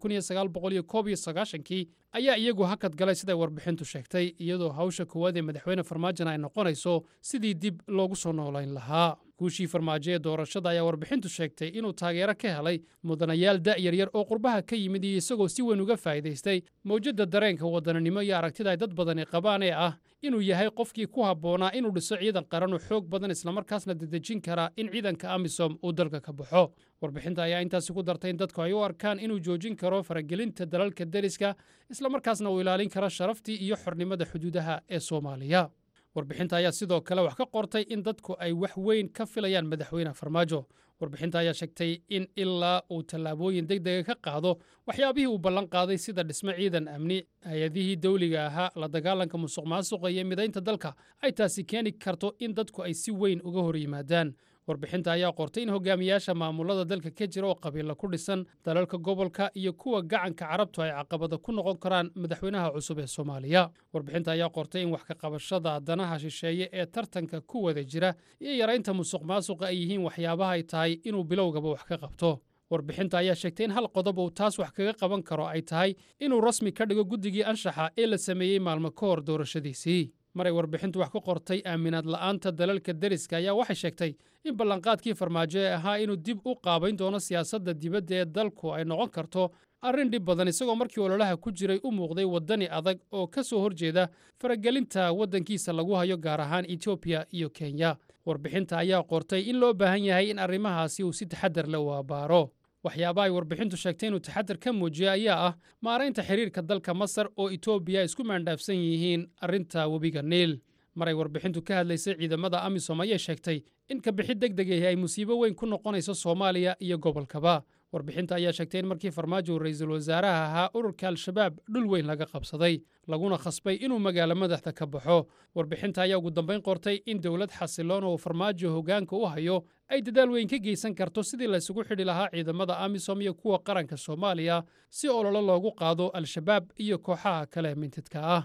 [SPEAKER 17] kii ayaa iyagu hakad galay siday warbixintu sheegtay iyadoo hawsha koowaad ee madaxweyne farmaajona ay noqonayso sidii dib loogu soo noolayn lahaa guushii farmaajo ee doorashada ayaa warbixintu sheegtay inuu taageero ka helay mudanayaal da'yar yar oo qurbaha ka yimid iyo isagoo si weyn uga faa'iidaystay mawjadda dareenka waddananimo iyo aragtida ay dad badani qabaan ee ah inuu yahay qofkii ku habboonaa inuu dhiso ciidan qaran oo xoog badan islamarkaasna dedejin kara in ciidanka amisom uu dalka ka baxo warbixinta ayaa intaasi ku dartay in dadku ay u arkaan inuu joojin karo faragelinta dalalka deriska islamarkaasna uu ilaalin karo sharaftii iyo xornimada xuduudaha ee soomaaliya warbixinta ayaa sidoo kale wax ka qortay in dadku ay wax weyn ka filayaan madaxweyne farmaajo warbixinta ayaa sheegtay in ilaa uu tallaabooyin deg dega ka qaado waxyaabihii uu ballan qaaday sida dhisme ciidan amni hay-adihii dawliga ahaa la dagaalanka musuq maasuqa iyo midaynta dalka ay taasi keeni karto in dadku ay si weyn uga hor yimaadaan warbixinta ayaa qortay in hogaamiyaasha maamulada dalka ka jira oo qabiilla ku dhisan dalalka gobolka iyo kuwa gacanka carabtu ay caqabada ku noqon karaan madaxweynaha cusub ee soomaaliya warbixinta ayaa qortay in wax ka qabashada danaha shisheeye ee tartanka ku wada jira iyo yaraynta musuq maasuqa ay yihiin waxyaabaha ay tahay inuu bilowgaba wax ka qabto warbixinta ayaa sheegtay in hal qodob uu taas wax kaga qaban karo ay tahay inuu rasmi ka dhigo guddigii anshaxa ee la sameeyey maalmo ka hor doorashadiisii maray warbixintu wax ku qortay aaminaad la'aanta dalalka deriska ayaa waxay sheegtay in ballanqaadkii farmaajo ee ahaa inuu dib u qaabayn doono siyaasadda dibadda ee dalku ay noqon karto arrin dhib badan isagoo markii ololaha ku jiray u muuqday waddani adag oo ka soo horjeeda faragelinta waddankiisa lagu hayo gaar ahaan etoobiya iyo kenya warbixinta ayaa qortay in loo baahan yahay in arrimahaasi uu si taxadar leh u abbaaro waxyaaba ay warbixintu sheegtay inuu taxadar ka muujiyo ayaa ah maaraynta xiriirka dalka masar oo etoobiya isku maandhaafsan yihiin arrinta webiga niil maray warbixintu ka hadlaysay ciidamada amisom ayay sheegtay in kabixi deg degahi ay musiibo weyn ku noqonayso soomaaliya iyo gobolkaba warbixinta ayaa sheegtay in markii farmaajo uu ra'iisul wasaaraha ahaa ururka al-shabaab dhul weyn laga qabsaday laguna khasbay inuu magaalo madaxda ka baxo warbixinta ayaa ugu dambayn qortay in dowlad xasiloon oo farmaajo hoggaanka u hayo ay dadaal weyn ka geysan karto sidii laysugu xidhi lahaa ciidamada amisom iyo kuwa qaranka soomaaliya si ololo loogu qaado al-shabaab iyo kooxaha kale mintidka ah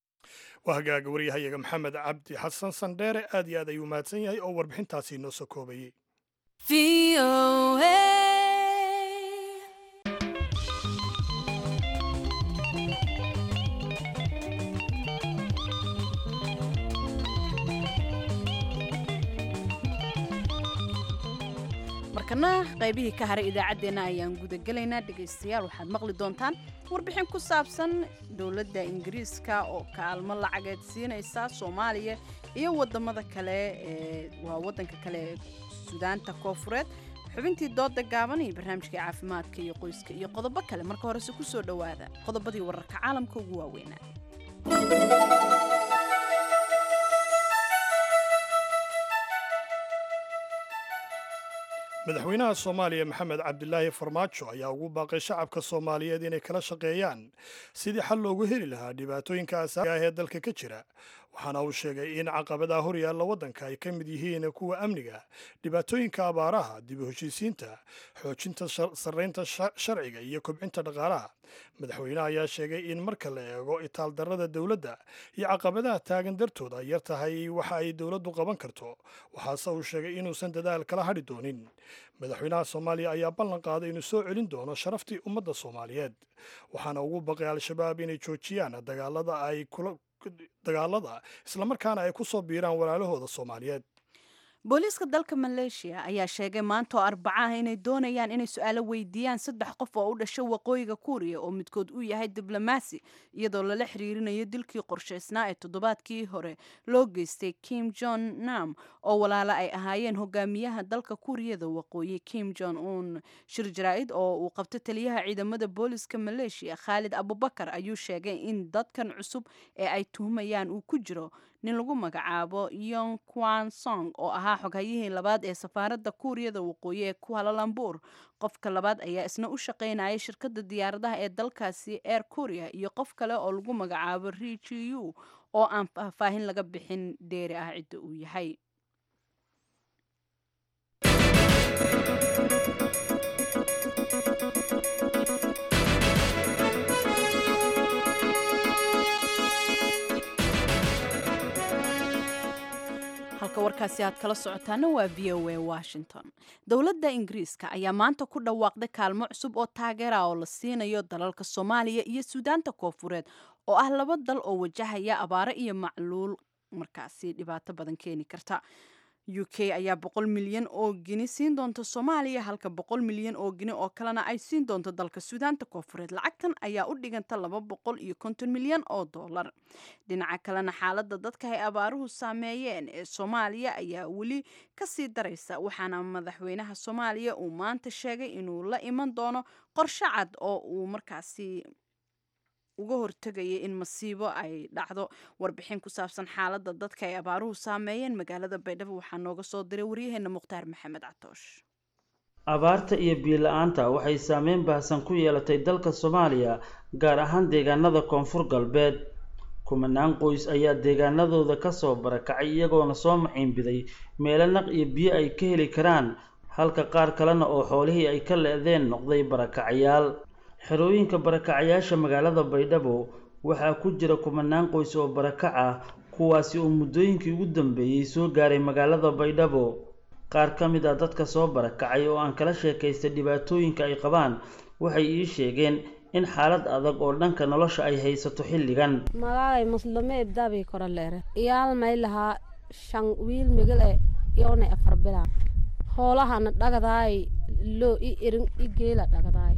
[SPEAKER 1] waa hagaaga waryahayaga maxamed cabdi xasan sandheere aad iyo aad ayuu mahadsan yahay oo warbixintaasi noo soo koobayey
[SPEAKER 2] markana qaybihii ka haray idaacaddeenna ayaan gudagelaynaa dhegaystayaal waxaad maqli doontaan warbixin ku saabsan dowladda ingiriiska oo kaalmo lacageed siinaysa soomaaliya iyo wadamada kale ee waa wadanka kale ee sudaanta koofureed xubintii dooda gaaban iyo barnaamijkai caafimaadka iyo qoyska iyo qodobo kale marka horese ku soo dhowaada qodobadii wararka caalamka ugu waaweynaa
[SPEAKER 1] madaxweynaha soomaaliya maxamed cabdilaahi farmaajo ayaa ugu baaqay shacabka soomaaliyeed inay kala shaqeeyaan sidii xal loogu heli lahaa dhibaatooyinka asaasiga ah ee dalka ka jira waxaana uu sheegay in caqabadaha horyaalla waddanka ay ka mid yihiin kuwa amniga dhibaatooyinka abaaraha dib u heshiisiinta xoojinta sarraynta sharciga iyo kobcinta dhaqaalaha madaxweynaha ayaa sheegay in marka la eego itaaldarrada dowladda iyo caqabadaha taagan dartood ay yar tahay waxa ay dowladdu qaban karto waxaase uu sheegay inuusan dadaal kala hadhi doonin madaxweynaha soomaaliya ayaa ballan qaaday inuu soo celin doono sharaftii ummadda soomaaliyeed waxaana ugu baqay al-shabaab inay joojiyaan dagaalada ay kula dagaalada islamarkaana ay ku soo biiraan walaalahooda soomaaliyeed
[SPEAKER 2] booliiska dalka maleeshiya ayaa sheegay maanta oo arbaca ah inay doonayaan inay su-aalo weydiiyaan saddex qof oo u dhashay waqooyiga kuuriya oo midkood uu yahay diblomaasi iyadoo lala xiriirinayo dilkii qorshaysnaa ee toddobaadkii hore loo geystay kim jon nam oo walaalo ay ahaayeen hogaamiyaha dalka kuuriyada waqooyi kim jon un shir jaraa-id oo uu qabto taliyaha ciidamada booliiska maleeshiya khaalid abubakar ayuu sheegay in dadkan cusub ee ay tuhumayaan uu ku jiro nin lagu magacaabo yong kwan song oo ahaa xoghayihii labaad ee safaaradda kuuriyada waqooyi ee kualalambuur qofka labaad ayaa isna u shaqaynaya shirkadda diyaaradaha ee dalkaasi air korea iyo qof kale oo lagu magacaabo rijiu oo aan faahfaahin laga bixin dheeri ah cidda uu yahay halka warkaasi aad kala socotaana waa v o a washington dowladda ingiriiska ayaa maanta ku dhawaaqday kaalmo cusub oo taageera oo la siinayo dalalka soomaaliya iyo suudaanta koofureed oo ah laba dal oo wajahaya abaaro iyo macluul markaasi dhibaato badan keeni karta u k ayaa boqol milyan oo gini siin doonta soomaaliya halka boqol milyan oo gini oo kalena ay siin doonto dalka suudaanta koofureed lacagtan ayaa u dhiganta laba boqol iyo konton milyan oo dollar dhinaca kalena xaaladda dadka ay abaaruhu saameeyeen ee soomaaliya ayaa weli kasii daraysa waxaana madaxweynaha soomaaliya uu maanta sheegay inuu la iman doono qorshe cad oo uu markaasi uga hortegaya in masiibo ay dhacdo warbixin ku saabsan xaaladda dadka ay abaaruhu saameeyeen magaalada baydhabo waxaa nooga soo diray waryaheena mukhtaar maxamed catoosh
[SPEAKER 18] abaarta iyo biyo-la-aanta waxay saameyn baahsan ku yeelatay dalka soomaaliya gaar ahaan deegaanada koonfur galbeed kumanaan qoys ayaa deegaanadooda kasoo barakacay iyagoona soo maciinbiday meelo naq iyo biyo ay ka heli karaan halka qaar kalena oo xoolihii ay ka le-deen noqday barakacayaal xerooyinka barakacayaasha magaalada baydhabo waxaa ku jira kumanaan qoys oo barakac ah kuwaasi oo muddooyinkii ugu dambeeyey soo gaaray magaalada baydhabo qaar ka mid ah dadka soo barakacay oo aan kala sheekaystay dhibaatooyinka ay qabaan waxay ii sheegeen in xaalad adag oo dhanka nolosha ay haysato xilligan
[SPEAKER 19] magaalay muslime ibdaabii kora leere iyaal may lahaa shan wiil migil e yoonay afar bilaa hoolahana dhagadaay loo i irin i geela dhagadaay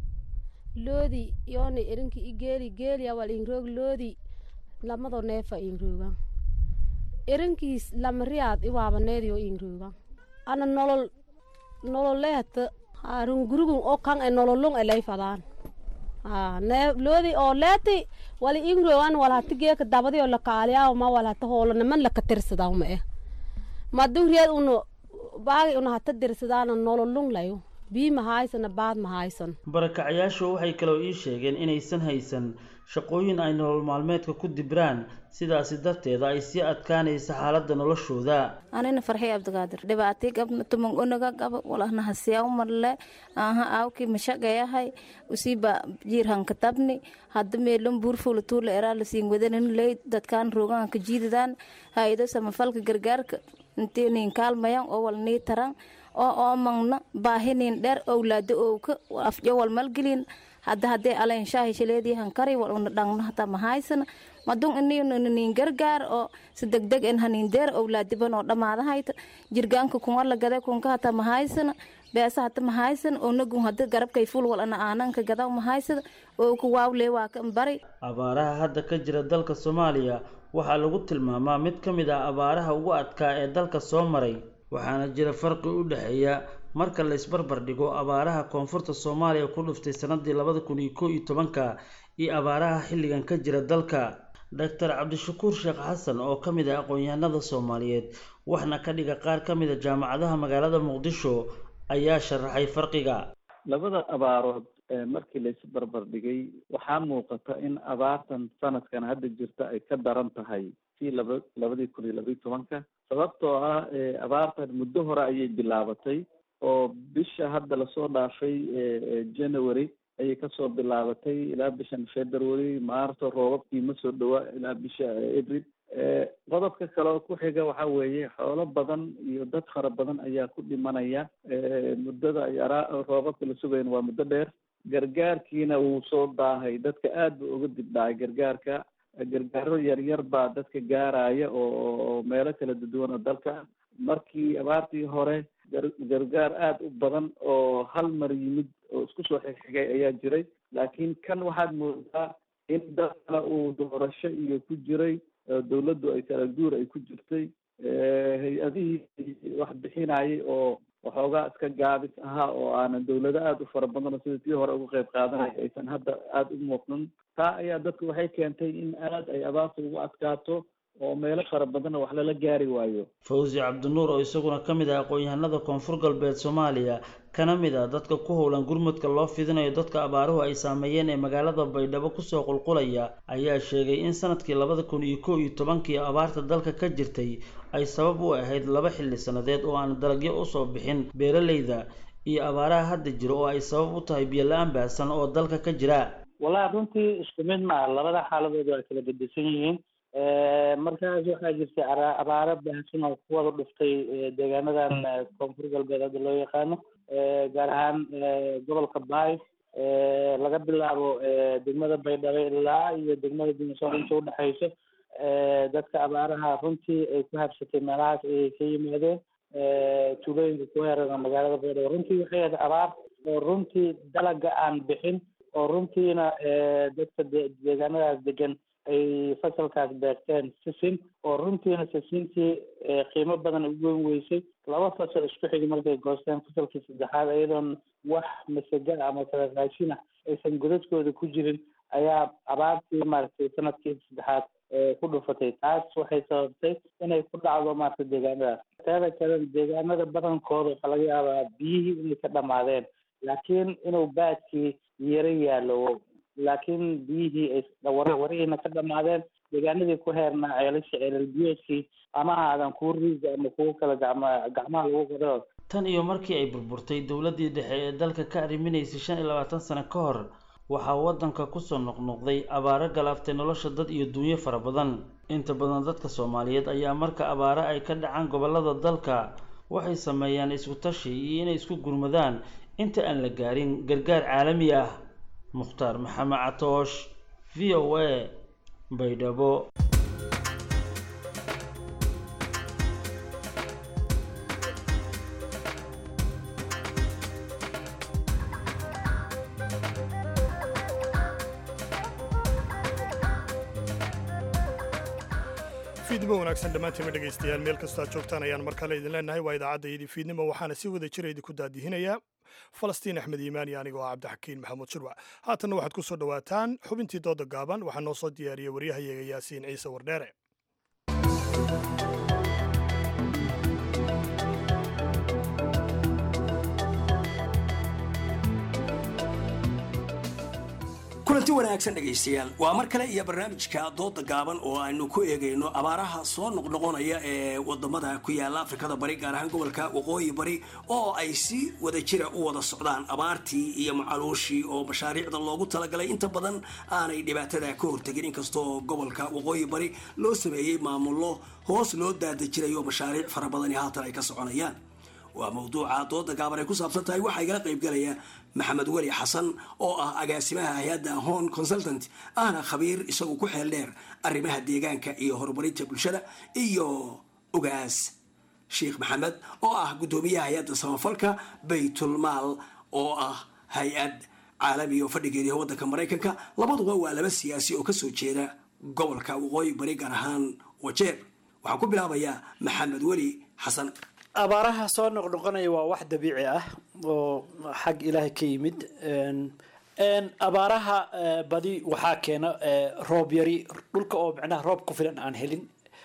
[SPEAKER 19] loodi yoona irinki i geeli geeliya wal inroog loodi lamado neefa inrooga irinkiis lamariyaad iwaabaneediyo inrooga ana nolol nololeeta harun gurugun oo kan e nololung e layfadaan ne loodi oo leeti wali inroogan wal hati geeka dabadi oo lakaaliyaa ma wal hata hoolo niman laka tirsadaa ma eh madung reed uno baagi una hata dirsadaana nololung layo bii ma haysana baad ma haysan
[SPEAKER 18] barakacayaashu waxay kaloo ii sheegeen inaysan haysan shaqooyin ay nolol maalmeedka ku dibraan sidaasi darteeda ay sii adkaanaysa xaaladda noloshooda
[SPEAKER 20] anina farxii abdigaadir dhibaatii gabna tumang unaga gaba walahna hasiyaa umarle aha aawkii mashaqayahay usiiba jiirhanka tabni hadda meelon buurfula tuula eraa lasiin wadanin ley dadkaan rooganka jiidadaan haydo samafalka gargaarka intii niin kaalmayan oo wal nii taran oo oomangna baahinin dheer owlaado owka afjo wal malgelin hadda haddee alayn shaahi shileedii hankari wal una dhangna hata mahaysana madun inin gargaar oo si degdeg en hanin deer owlaadiban oo dhammaadahayta jirgaanka kunga lagade kunka hata mahaysana beesa hata mahaysana onagun hada garabkay ful wal ana aananka gadaw mahaysada oo ku waawlee waa kan bari
[SPEAKER 18] abaaraha hadda ka jira dalka soomaaliya waxaa lagu tilmaamaa mid ka mid ah abaaraha ugu adkaa ee dalka soo maray waxaana jira farqi u dhexeeya marka la isbarbar dhigo abaaraha koonfurta soomaaliya ku dhuftay sanadii labada kun iyo kow iyo tobanka iyo abaaraha xilligan ka jira dalka doctor cabdishakuur sheekh xasan oo ka mid ah aqoon-yahanada soomaaliyeed waxna ka dhiga qaar ka mid a jaamacadaha magaalada muqdisho ayaa sharaxay farqiga
[SPEAKER 21] labada abaarood markii la isbarbar dhigay waxaa muuqata in abaartan sanadkan hadda jirta ay ka daran tahay si laba labadii kun iyo labaiyo tobanka sababtoo ah abaartan muddo hore ayay bilaabatay oo bisha hadda lasoo dhaafay january ayay kasoo bilaabatay ilaa bishan february maarso roobabkii ma soo dhawa ilaa bisha april qodobka kale oo ku xiga waxa weeye xoolo badan iyo dad fara badan ayaa ku dhimanaya muddada ay araa roobabka la sugayan waa muddo dheer gargaarkiina wuu soo daahay dadka aad ba uga dib dhacay gargaarka gargaaro yaryar baa dadka gaaraya oo meelo kala duwan oo dalka markii abaartii hore gargaar aada u badan oo hal mar yimid oo isku soo xigxigay ayaa jiray laakiin kan waxaad moodaa in dadkana uu doorasho iyo ku jiray dawladdu ay kala guur ay ku jirtay hay-adihii wax bixinayay oo waxoogaa iska gaabis ahaa oo aanan dawlado aada u fara badanoo sida tii hore uga qayb qaadanaya aysan hadda aada u muuqdan taa ayaa dadku waxay keentay in aada ay abaarta ugu adkaato oo meelo fara badanna wax lala gaari waayo
[SPEAKER 18] fawzi cabdinuur oo isaguna ka mid ah aqoon-yahanada koonfur galbeed soomaaliya kana mid ah dadka ku howlan gurmudka loo fidinayo dadka abaaruhu ay saameeyeen ee magaalada baydhabo kusoo qulqulaya ayaa sheegay in sanadkii labada kun iyo kow iyo tobankii abaarta dalka ka jirtay ay sabab u ahayd laba xilli sannadeed oo aan dalagyo usoo bixin beeralayda iyo abaaraha hadda jira oo ay sabab u tahay biyo la-aan baahsan oo dalka ka jira
[SPEAKER 6] wallahi runtii isku mid ma ah labada xaaladood waa kala bedesan yihiin markaas waxaa jirtay abaaro baahsan oo ku wada dhuftay deegaanadan koonfur galbeed hadda loo yaqaano gaar ahaan gobolka baay laga bilaabo degmada baydhabo ilaa iyo degmada dimasoo inta udhexayso dadka abaaraha runtii ay ku habsatay meelahaas ayay ka yimaadeen tuulooyinka ku heerana magaalada baydhabo runtii waxay ahayd abaar oo runtii dalaga aan bixin oo runtiina dadka deegaanadaas degan ay fasalkaas beerteen sisin oo runtiina sisintii qiimo badan u goyn weysay laba fasal isku xigi markay goosteen fasalkii saddexaad iyadoon wax masaga ama kala raashina aysan godadkooda ku jirin ayaa abaartii maaragtay sanadkii saddexaad ku dhufatay taas waxay sababtay inay ku dhacdo maaragtay deegaanadaas teeda kale deegaanada badankooda waxaa laga yaabaa biyihii inay ka dhamaadeen laakiin inuu baadkii yaro yaalo laakiin biyihii warihiina ka dhamaadeen deegaanadii ku heernaa ceelasha ceelal biyoodkii ama aadan kuwa riiga ama kuwo kale gacma gacmaha lagu qado
[SPEAKER 18] tan iyo markii ay burburtay dowladdii dhexe ee dalka ka arriminaysay shan iyo labaatan sano ka hor waxaa waddanka kusoo noqnoqday abaaro galaaftay nolosha dad iyo duunyo fara badan inta badan dadka soomaaliyeed ayaa marka abaaro ay ka dhacaan gobollada dalka waxay sameeyaan isku tashi iyo inay isku gurmadaan inta aan la gaarin gargaar caalami ah mukhtaar maxamed catoosh v o a baydhabo
[SPEAKER 1] fiidnimo wanaagsan dhammaantiinma dhegaystayaal meel kastoo aad joogtaan ayaan mar kale idin leenahay waa idaacadda iyadii fiidnimo waxaana si wada jira idinku daadihinayaa falastiin axmed iimaan iyo anigoo ah cabdixakiin maxamuud shirwac haatanna waxaad ku soo dhowaataan xubintii dooda gaaban waxaa noo soo diyaariyey waryahayaga yaasiin ciise wardheere
[SPEAKER 22] kulanti wanaagsan dhegaystayaal waa mar kale iyo barnaamijka dooda gaaban oo aynu ku eegayno abaaraha soo noqnoqonaya ee wadamada ku yaala afrikada bari gaar ahaan gobolka waqooyi bari oo ay si wada jira u wada socdaan abaartii iyo macaluushii oo mashaariicda loogu talagalay inta badan aanay dhibaatada ka hortegin inkastoo gobolka waqooyi bari loo sameeyey maamullo hoos loo daadajirayo mashaariic fara badani haatan ay ka soconayaan waa mawduuca dooda gaaban ay ku saabsan tahay waxaa igala qaybgalaya maxamed weli xasan oo ah agaasimaha hay-adda hon consultant ahna khabiir isagu ku xeel dheer arrimaha deegaanka iyo horumarinta bulshada iyo ogaas sheekh maxamed oo ah guddoomiyaha hay-adda samafalka baytulmaal oo ah hay-ad caalami oo fadhigeediah waddanka maraykanka labaduba waa laba siyaasi oo kasoo jeeda gobolka waqooyi bari gaar ahaan wajeer waxaan ku bilaabayaa maxamed weli xasan
[SPEAKER 23] abaaraha soo noqnoqonaya waa wax dabiici ah oo xag ilaahay ka yimid abaaraha badi waxaa keena roob yari dhulka oo micnaha roob ku filan aan helin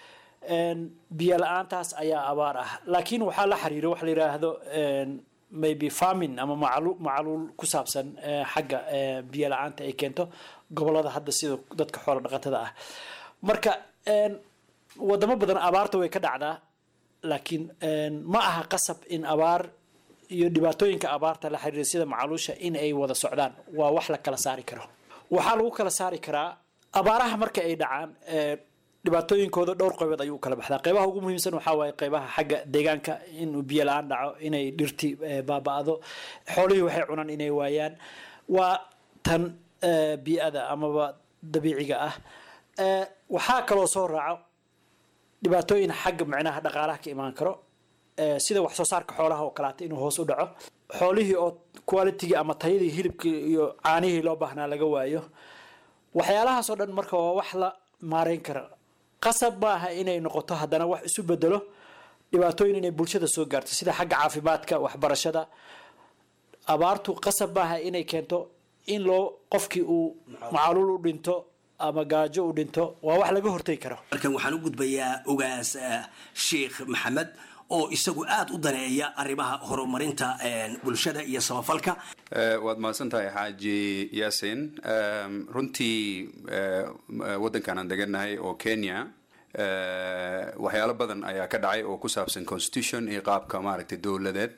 [SPEAKER 23] biyo la-aantaas ayaa abaar ah laakiin waxaa la xiriira waxa la yidhaahdo maybe farming ama macalu macaluul ku saabsan xagga biyo la-aanta ay keento gobolada hadda sida dadka xoola dhaqatada ah marka wadamo badan abaarta way ka dhacdaa laakiin ma aha qasab in abaar iyo dhibaatooyinka abaarta la xiriira sida macaluusha in ay wada socdaan waa wax la kala saari karo waxaa lagu kala saari karaa abaaraha marka ay dhacaan dhibaatooyinkooda dhowr qaybood ayuu kala baxdaa qeybaha ugu muhiimsan waxaa waaye qeybaha xagga deegaanka inuu biyo la-aan dhaco inay dhirti baaba-do xoolihii waxay cunaan inay waayaan waa tan bii-ada amaba dabiiciga ah waxaa kaloo soo raaco dhibaatooyin xagga micnaha dhaqaalaha ka imaan karo eh, sida wax soo saarka xoolaha oo kaleata inuu hoos u dhaco xoolihii oo qualitygii ama tayadii hilibkii iyo caanihii loo baahnaa laga waayo waxyaalahaasoo dhan marka waa wax la maareyn kara qasab maaha inay noqoto haddana wax isu bedelo dhibaatooyin inay bulshada soo gaarto sida xagga caafimaadka waxbarashada abaartu qasab maaha inay keento in loo qofkii uu macaluul u dhinto ama gaajo u dhinto waa wax laga hortegi karo
[SPEAKER 22] markan waxaan u gudbayaa ogaas eh, sheikh maxamed oo isagu aada u daneeya arrimaha horumarinta eh, bulshada iyo samafalka
[SPEAKER 7] Eh, waad mahadsan tahay xaaji yaasin Em, runtii eh, m- waddankan aan degannahay oo kenya eh, waxyaalo badan ayaa ka dhacay oo ku saabsan constitution iyo qaabka maaragtay dowladeed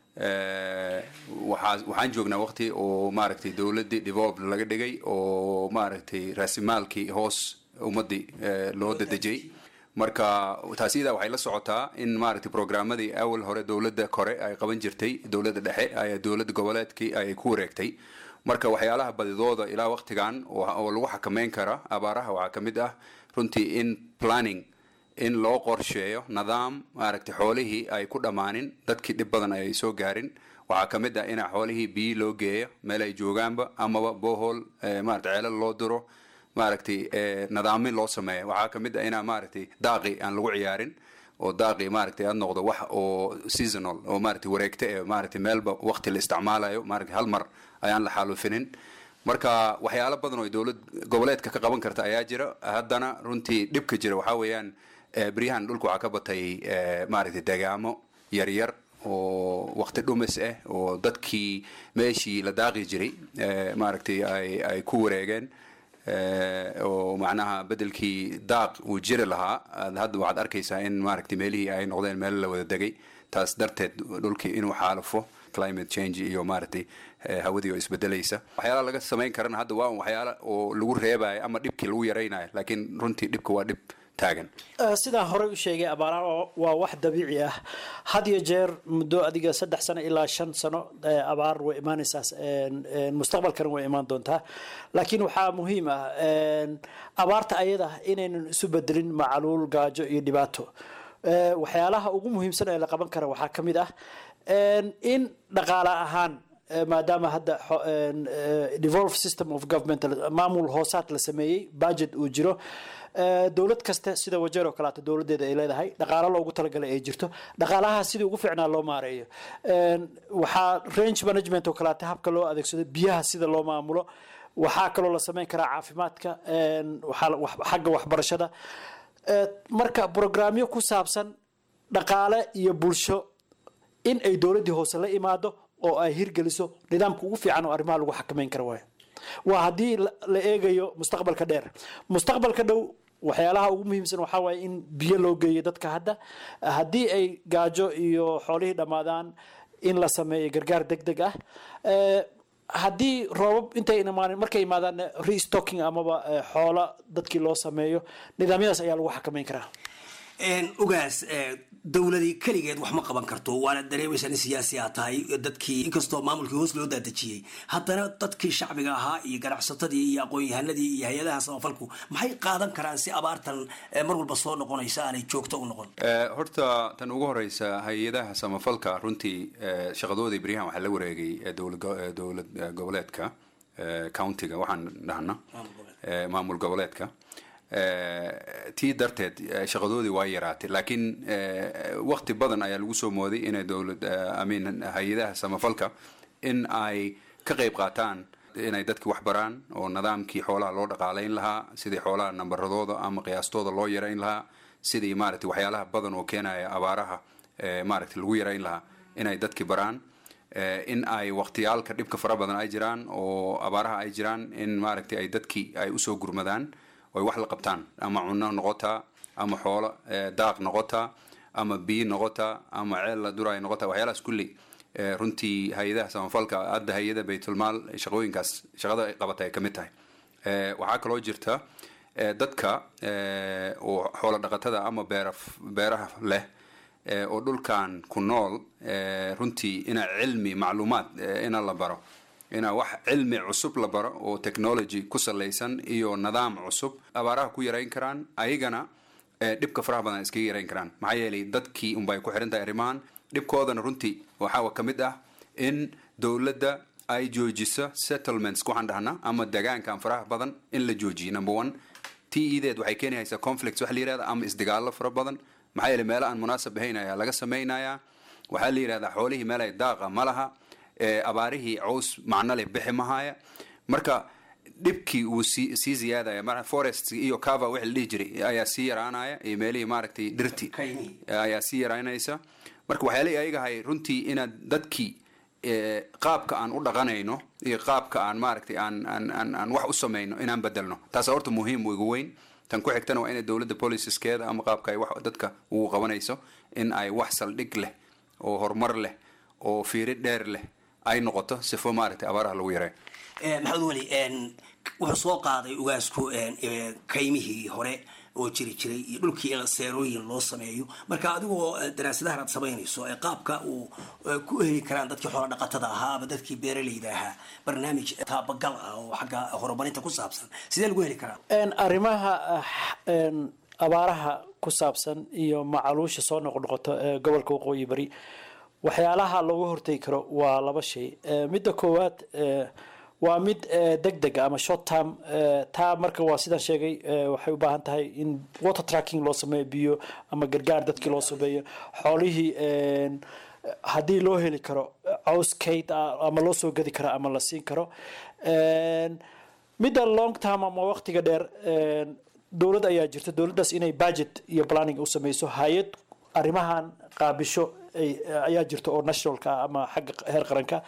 [SPEAKER 7] Eh, waxaa waxaan joognaa waqti oo maaragtay dowladdii developed laga dhigay oo maaragtay raasimaalkii hoos ummaddii eh, loo dadejiyey marka taas iyadaa waxay la socotaa in maaragtay programmadii awal hore dowladda kore ay qaban jirtay dowladda dhexe ayaa dowladda goboleedkii ay ku wareegtay marka waxyaalaha badidooda ilaa waqtigan oo oo lagu xakameyn kara abaaraha waxaa ka mid ah runtii in planning in loo qorsheeyo nidaam maaragtay xoolihii ay ku dhammaanin dadkii dhib badan ay soo gaarin waxaa ka mid ah in xoolihii biyo loo geeyo meel ay joogaanba amaba bohol maaragtay ceelal loo diro maaragtay eh, nidaamin loo sameeyo waxaa ka mid ah inaa maaragtay daaqi aan lagu ciyaarin oo daaqi maaragtay aad noqdo wax oo seasonal oo maaragtay wareegta ee maaragtay meelba waqti la isticmaalayo maaragtay hal mar ayaan la xaalufinin marka waxyaalo badan oo dowlad goboleedka ka qaban karta ayaa jira haddana runtii dhibka jira waxaa weeyaan eh, beryahan dhulka waxaa ka batay eh, maaragtay degaamo yaryar oo waqti dhumis ah oo dadkii meeshii la daaqi jiray eh, maaragtay ay ay ku wareegeen eh, oo macnaha bedelkii daaq uu jiri lahaa aad hadda waxaad arkaysaa in maaragtay meelihii ay noqdeen meel la wada degay taas darteed dhulkii inuu xaalufo climate change iyo maaragtay eh, hawadii oo isbedelaysa waxyaalaha laga samayn karana hadda waa un waxyaala oo lagu reebayo ama dhibkii lagu yaraynayo laakiin runtii dhibka waa dhib taagan
[SPEAKER 23] Eh, sidaan horey u sheegay abaaraha waa- waa wax dabiici ah had iyo jeer muddo adiga saddex sano ilaa shan sano eh, abaar way imaanaysaa en- en mustaqbalkana way imaan doontaa laakiin waxaa muhiim ah en, abaarta ayada inaynan isu bedelin macaluul gaajo iyo dhibaato Eh, waxyaalaha ugu muhiimsan ee la qaban kara waxaa ka mid ah en, in dhaqaale ahaan eh, maadaama hadda xo- en, eh, devolved system of government maamul hoosaad la sameeyey budget uu jiro Eh, dowlad kasta sida wajeer oo kaleeto dowladeeda ay leedahay dhaqaalo loogu talagalay ay jirto dhaqaalaha sidii ugu fiicnaa loo maareeyo En, waxaa range management oo kaleeto habka loo adeegsado biyaha sida loo maamulo waxaa kaloo la sameyn karaa caafimaadka en, waxaa la- wax- xagga waxbarashada Eh, marka programyo ku saabsan dhaqaale iyo bulsho in ay dowladdii hoose la imaado oo ay hirgeliso nidaamka ugu fiican oo arrimaha lagu xakameyn kara waayo waa haddii la la eegayo mustaqbalka dheer mustaqbalka dhow waxyaalaha ugu muhiimsan waxaa waaye in biyo loo geeyo dadka hadda haddii ay gaajo iyo xoolihii dhammaadaan in la sameeyo gargaar deg deg ah Eh, haddii roobab intay imaanin markay imaadaan restocking amaba eh, xoola dadkii loo sameeyo nidaamyadaas ayaa lagu xakameyn karaa
[SPEAKER 22] En, ogaas eh, dowladii keligeed wax ma qaban karto waana dareemaysaa in siyaasi aa tahay dadkii inkastoo maamulkii hoos loo daadejiyey haddana dadkii shacbiga ahaa iyo ganacsatadii iyo aqoon-yahanadii iyo hay-adaha samafalku maxay qaadan karaan si abaartan eh, mar walba soo noqonaysa aanay joogto u noqon
[SPEAKER 7] Eh, horta tan ugu horeysa hay-adaha samafalka runtii eh, shaqadoodii beryahan waxaa la wareegay eh, dowlad go- eh, dowlad eh, goboleedka eh, countiga waxaan dhahna eh, maamul goboleedka Eh, tii darteed eh, shaqadoodii waa yaraatay laakiin eh, waqti badan ayaa lagu soo mooday inay dowlad eh, I mean hay-adaha samafalka in ay ka qayb qaataan inay dadki wax baraan oo nidaamkii xoolaha loo dhaqaalayn lahaa sidii xoolaha nambaradooda ama qiyaastooda loo yarayn lahaa sidii maaragtay waxyaalaha badan oo keenaya abaaraha eh, maaragtay lagu yarayn lahaa inay dadki baraan Eh, in ay waqtiyaalka dhibka fara badan ay jiraan oo abaaraha ay jiraan in maaragtay ay dadki ay usoo gurmadaan oy wax la qabtaan ama cunno noqotaa ama xoolo eh, daaq noqotaa ama biyo noqotaa ama ceel la duraay noqotaa waxyaalahaas kulli eh, runtii hay-adaha samafalka hadda hay-ada baytulmaal shaqooyinkaas shaqada ay qabata ay ka mid tahay Eh, waxaa kaloo jirta eh, dadka eh, oo xoolo dhaqatada ama beera beeraha leh eh, oo dhulkan ku nool eh, runtii ina cilmi macluumaad eh, ina la baro ina wax cilmi cusub la baro oo technology ku salaysan iyo nidaam cusub abaaraha ku yarayn karaan ayagana ee dhibka faraha badan iskaga yarayn karaan maxaa yeelay dadkii unbay ku xiran tahay arrimahan dhibkoodana runtii waxaa ka mid ah in dowladda ay joojiso settlements waxaan dhahnaa ama degaankan faraha badan in la joojiyo number one t ideed waxay keenaysaa conflicts wax la yirahda ama isdagaallo fara badan maxaa yeelay meelo aan munaasab ahayn ayaa laga samaynayaa waxaa la yidhahdaa xoolihii meel ay daaqa ma laha ee abaarihii caws macno leh bixi mahaya marka dhibkii uu sii sii ziyaadaya mar forest iyo cover wixii la dhihi jiray ayaa sii yaraanaya iyo meelihii maaragtay dhirti ayaa sii yaraanaysa marka waxyaalihii ayagahay runtii inaad dadkii ee, qaabka aan u dhaqanayno iyo qaabka aan maaragtay aan aan aan aan wax u samayno inaan bedelno taasa horta muhiim ugu weyn tan ku xigtana waa inay dowladda policeskeeda ama qaabka ay wax dadka ugu qabanayso in ay wax saldhig leh oo horumar leh oo fiiri dheer leh ay noqoto sifo maaragtay abaaraha lagu yareeyo
[SPEAKER 22] Eh, maxamed weli en, wuxuu soo qaaday ugaasku en, eh, kaymihii hore oo jiri jiray iyo dhulkii in seerooyin loo sameeyo marka adigoo eh, daraasadahan aad samaynayso ee qaabka uu eh, ku heli karaan dadkii xoola dhaqatada ahaa ama dadkii beeralayda ahaa barnaamij taabagal ah oo xagga horumarinta ku saabsan sidee lagu heli karaa
[SPEAKER 23] En, arrimaha ah, en, abaaraha ku saabsan iyo macaluusha soo noqnoqoto ee gobolka waqooyi bari waxyaalaha looga hortegi karo waa laba shay Eh, midda koowaad eh, waa mid deg deg ama short term eh, taa marka waa sidaan sheegay eh, waxay u baahan tahay in water tracking loo sameeyo biyo ama gargaar dadkii loo sameeyo xoolihii en, haddii loo heli karo caws kayd ah ama loo soo gadi karo ama la siin karo En, midda long term ama waqtiga dheer en, dowlad ayaa jirta dowladdaas inay budget iyo planning u sameyso hay-ad arrimahan qaabisho ay- ayaa jirta oo nationalka ah ama xagga heer qaranka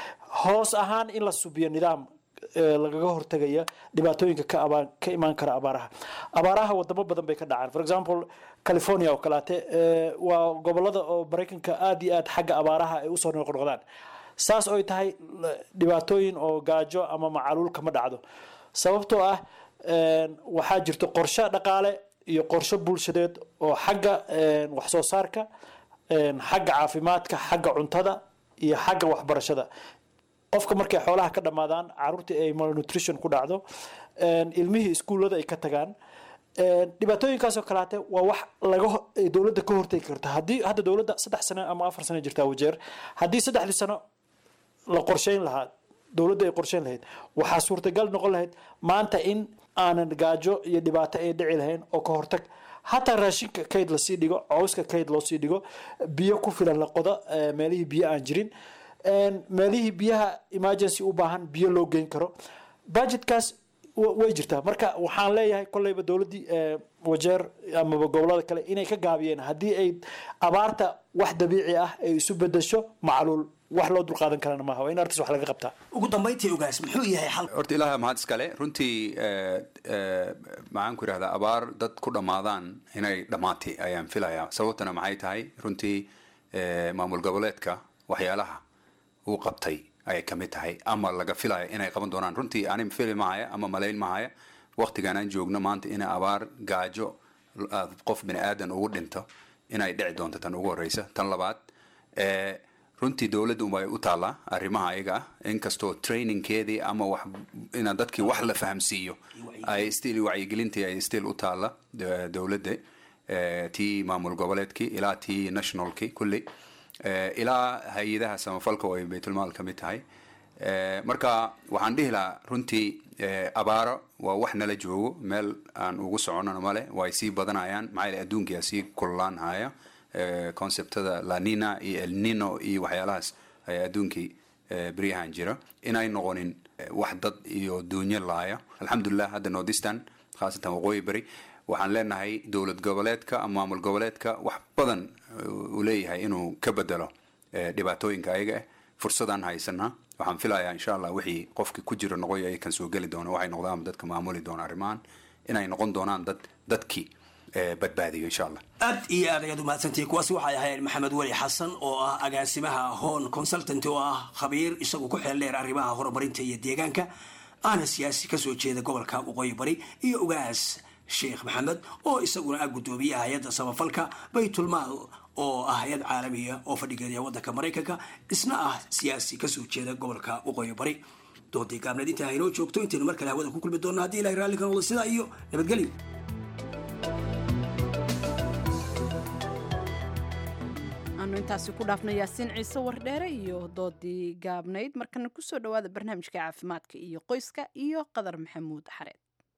[SPEAKER 23] hoos ahaan in la subiyo nidaam eh, lagaga hortagaya dhibaatooyinka ka abaan ka imaan kara abaaraha abaaraha wadamo badan bay ka dhacaan for example california oo kaleete eh, waa gobolada oo maraykanka aada iyo aad xagga abaaraha ay usoo noqnoqdaan saas oy tahay l- dhibaatooyin oo gaajo ama macaluul kama dhacdo sababtoo ah en, waxaa jirto qorshe dhaqaale iyo qorshe bulshadeed oo xagga en, wax soo saarka en, xagga caafimaadka xagga cuntada iyo xagga waxbarashada qofka markay xoolaha ka dhammaadaan caruurtii ay malnutrition ku dhacdo en, ilmihii iskuullada ay ka tagaan en, dhibaatooyinkaasoo kalaate waa wax laga ho- ay dowladda ka hortegi karta haddii hadda dowladda saddex sano ama afar sano jirtaa wajeer haddii saddexdii sano la qorsheyn lahaa dowladda ay qorsheyn lahayd waxaa suurtagal noqon lahayd maanta in aanan gaajo iyo dhibaato ay dhici lahayn oo ka hortag hataa raashinka kayd lasii dhigo cawska kayd loosii dhigo biyo ku filan la qodo eh, meelihii biyo aan jirin En, meelihii biyaha emergency u baahan biyo loo geyn karo budgetkaas wa- way jirtaa marka waxaan leeyahay kolleyba dowladdii eh, wajeer amaba gobolada kale inay ka gaabiyeen haddii ay abaarta wax dabiici ah ay isu bedesho macluul wax loo dulqaadan karana maaha waa in artis wax laga qabtaa
[SPEAKER 22] ugu dambayntii ogaas muxuu yahay xal
[SPEAKER 7] horta ilaaha mahad iskale runtii eh, eh, maxaan ku idhahdaa abaar dad ku dhammaadaan inay dhammaatay ayaan filayaa sababtana maxay tahay runtii eh, maamul goboleedka waxyaalaha uu qabtay ayay ka mid tahay ama laga filaya inay qaban doonaan runtii ani fili mahaya ama malayn mahaya waqtigan aan joogno maanta ina abaar gaajo ah, qof bini aadan ugu dhinto inay dhici doonto tan ugu horeysa tan labaad eh, runtii dowladda unbay u taallaa arrimaha ayaga ah inkastoo trainingkeedii ama wax ina dadkii wax la fahamsiiyo ay still wacyigelintii ay still u taalla de- dowladda eh, tii maamul goboleedkii ilaa tii nationalkii kulli eh, ilaa hay-adaha samafalka oo ay baytulmaal ka mid tahay Eh, marka waxaan dhihi lahaa runtii eh, abaaro waa wax nala joogo meel aan ugu soconano male way sii badanayaan maxaa yeele adduunkia sii kululaan haya eh, conceptada lanina iyo elnino iyo waxyaalahaas ayaa adduunkii eh, beryahan jira inay noqonin eh, wax dad iyo duunyo laaya alxamdulilah hadda nordistan khaasatan waqooyi beri waxaan leenahay dowlad goboleedka ama maamul goboleedka wax badan uu leeyahay inuu ka bedelo eh, dhibaatooyinka ayaga ah fursadaan haysanaa waxaan filayaa insha allah wixii qofki ku jira noqoy ay kan soo geli doona waxay noqdaan dadka maamuli doona arrimahan inay noqon doonaan dad dadkii eh, badbaadiyo insha allah
[SPEAKER 22] aad iyo aad ayaad umahadsantihiin kuwaasi waxay ahayd maxamed weli xasan oo ah agaasimaha hon consultant oo ah khabiir isagu ku xeel dheer arrimaha horumarinta iyo deegaanka aana siyaasi kasoo jeeda gobolka waqooyi bari iyo ugaas sheekh maxamed oo isaguna ah guddoomiyaha hay-adda samafalka baytulmaal oo ah hay-ad caalamiya oo fadhigeeda waddanka maraykanka isna ah siyaasi kasoo jeeda gobolka waqooyi bari doodii gaabneed intaa haynoo joogto intaynu mar kale hawada ku kulmi doonno haddii ilahay raalli ka noqdo sidaa iyo nabadgelyo
[SPEAKER 2] intaasi ku dhaafna yaasiin ciise wardheere iyo doodii gaabnayd markana kusoo dhowaada barnaamijka caafimaadka iyo qoyska iyo qadar maxamuud xareed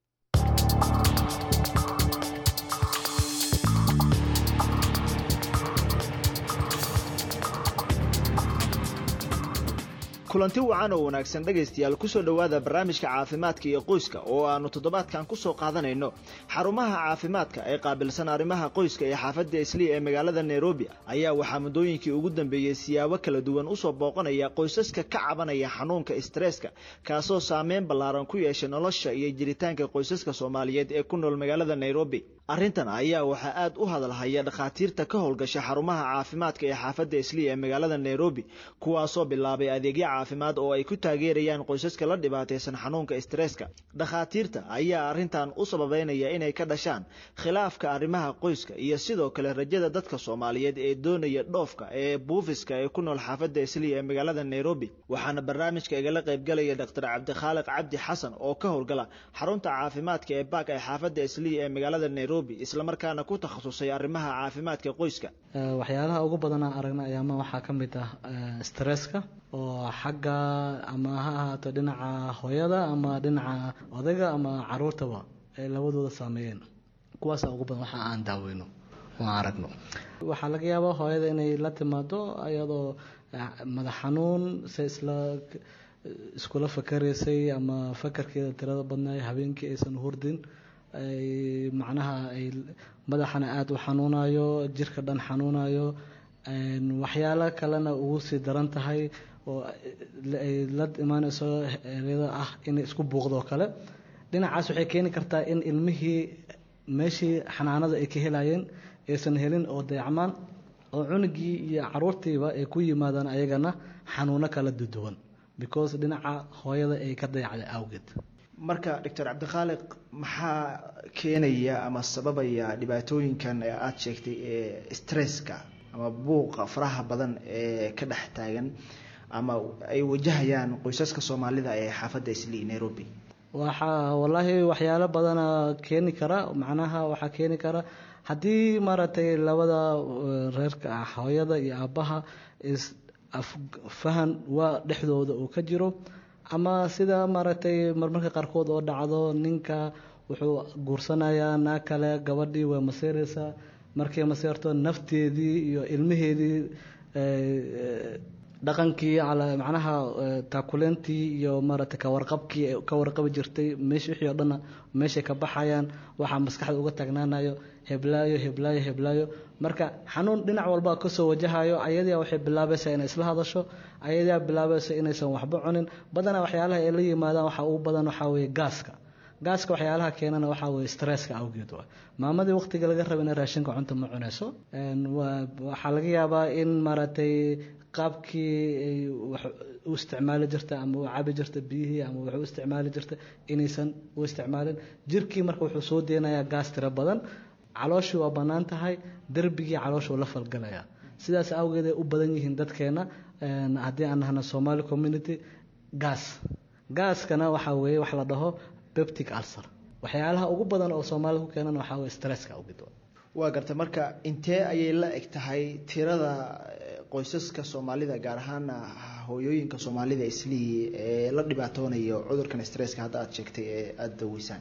[SPEAKER 8] kulanti wacan oo wanaagsan dhegaystayaal kusoo dhowaada barnaamijka caafimaadka iyo qoyska oo aanu toddobaadkan kusoo qaadanayno xarumaha caafimaadka ee qaabilsan arrimaha qoyska ee xaafadda islii ee magaalada nairobi ayaa waxaa muddooyinkii ugu dambeeyey siyaabo kala duwan usoo booqanaya qoysaska ka cabanaya xanuunka stresska kaasoo saameyn ballaaran ku yeeshay nolosha iyo jiritaanka qoysaska soomaaliyeed ee ku nool magaalada nairobi arrintan ayaa waxaa aad u hadalhaya dhakhaatiirta ka howlgasha xarumaha caafimaadka ee xaafadda islii ee magaalada nairobi kuwaasoo bilaabay adeegyo caafimaad oo ay ku taageerayaan qoysaska la dhibaataysan xanuunka stresska dhakhaatiirta ayaa arrintan u sababeynaya inay ka dhashaan khilaafka arrimaha qoyska iyo sidoo kale rajada dadka soomaaliyeed ee doonaya dhoofka ee buufiska ee ku nool xaafadda islii ee magaalada nairobi waxaana barnaamijka igala qaybgalaya dr cabdikhaaliq cabdi xasan oo ka howlgala xarunta caafimaadka ee baak ee xaafadda islii ee magaalada nairobi islamarkaana ku takhasusay arrimaha caafimaadka qoyska
[SPEAKER 9] waxyaalaha ugu badanaa aragna ayaama waxaa ka mid ah stresska oo xagga ama ha ahaato dhinaca hooyada ama dhinaca odayga ama caruurtaba ay labadooda saameeyeen kuwaasa ugu badan waxa aan daaweyno oo aan aragno waxaa laga yaabaa hooyada inay la timaado iyadoo madax xanuun se isla iskula fakaraysay ama fakarkeeda tirada badnaay habeenkii aysan hurdin ay macnaha ay madaxana aada u xanuunayo jirka dhan xanuunayo waxyaalo kalena ugu sii daran tahay oo ay la imaaneyso ereyada ah inay isku buuqdo kale dhinacaas waxay keeni kartaa in ilmihii meeshii xanaanada ay ka helayeen aysan helin oo dayacmaan oo cunugii iyo caruurtiiba ay ku yimaadaan ayagana xanuuno kala duduwan because dhinaca hooyada ay ka dayacday awgeed
[SPEAKER 8] marka doctor cabdikhaaliq maxaa keenaya ama sababaya dhibaatooyinkan aada sheegtay ee stresska ama buuqa faraha badan ee ka dhex taagan ama ay wajahayaan qoysaska soomaalida ee xaafadda islii nairobi
[SPEAKER 9] waxaa wallaahi waxyaalo badana keeni kara macnaha waxaa keeni kara haddii maaragtay labada reerka ah hooyada iyo aabbaha is fahan waa dhexdooda uu ka jiro ama sida maaragtay marmarka qaarkood oo dhacdo ninka wuxuu guursanayaa naag kale gabadhii way maseereysaa markay maseerto nafteedii iyo ilmaheedii dhaqankii macnaha taakuleyntii iyo maaragtay kawarqabkii ka warqabi jirtay meesh wixii oo dhanna meeshay ka baxayaan waxaa maskaxda uga taagnaanayo heblaayo heblaayo heblaayo marka xanuun dhinac walba kasoo wajahayo ayadaa waxay bilaabaysaa inay isla hadasho ayadaa bilaabaysa inaysan waxba cunin badanaa waxyaalaha ay la yimaadaan waxaa ugu badan waxaa weeye gaaska gaaska waxyaalaha keenana waxaa weeye stresska awgeed waa maamadii waqtiga laga raba inay raashinka cunta ma cunayso waxaa laga yaabaa in maaragtay qaabkii ay wax u isticmaali jirta ama u cabi jirta biyihii ama wax u isticmaali jirta inaysan u isticmaalin jirkii marka wuxuu soo deynayaa gaas tiro badan calooshii waa bannaan tahay derbigii calooshuu la falgalaya sidaas awgeed ay u badan yihiin dadkeena haddii aan nahna somali community gas gaaskana waxaa weeye wax la dhaho beptic ulcer waxyaalaha ugu badan oo soomaalida ku keenan waxaa weye stresska awgeed
[SPEAKER 8] waa garta marka intee ayay la eg tahay tirada qoysaska soomaalida gaar ahaan hooyooyinka soomaalida islii ee la dhibaatoonayo cudurkan stresska hadda aada sheegtay ee aada daweysaan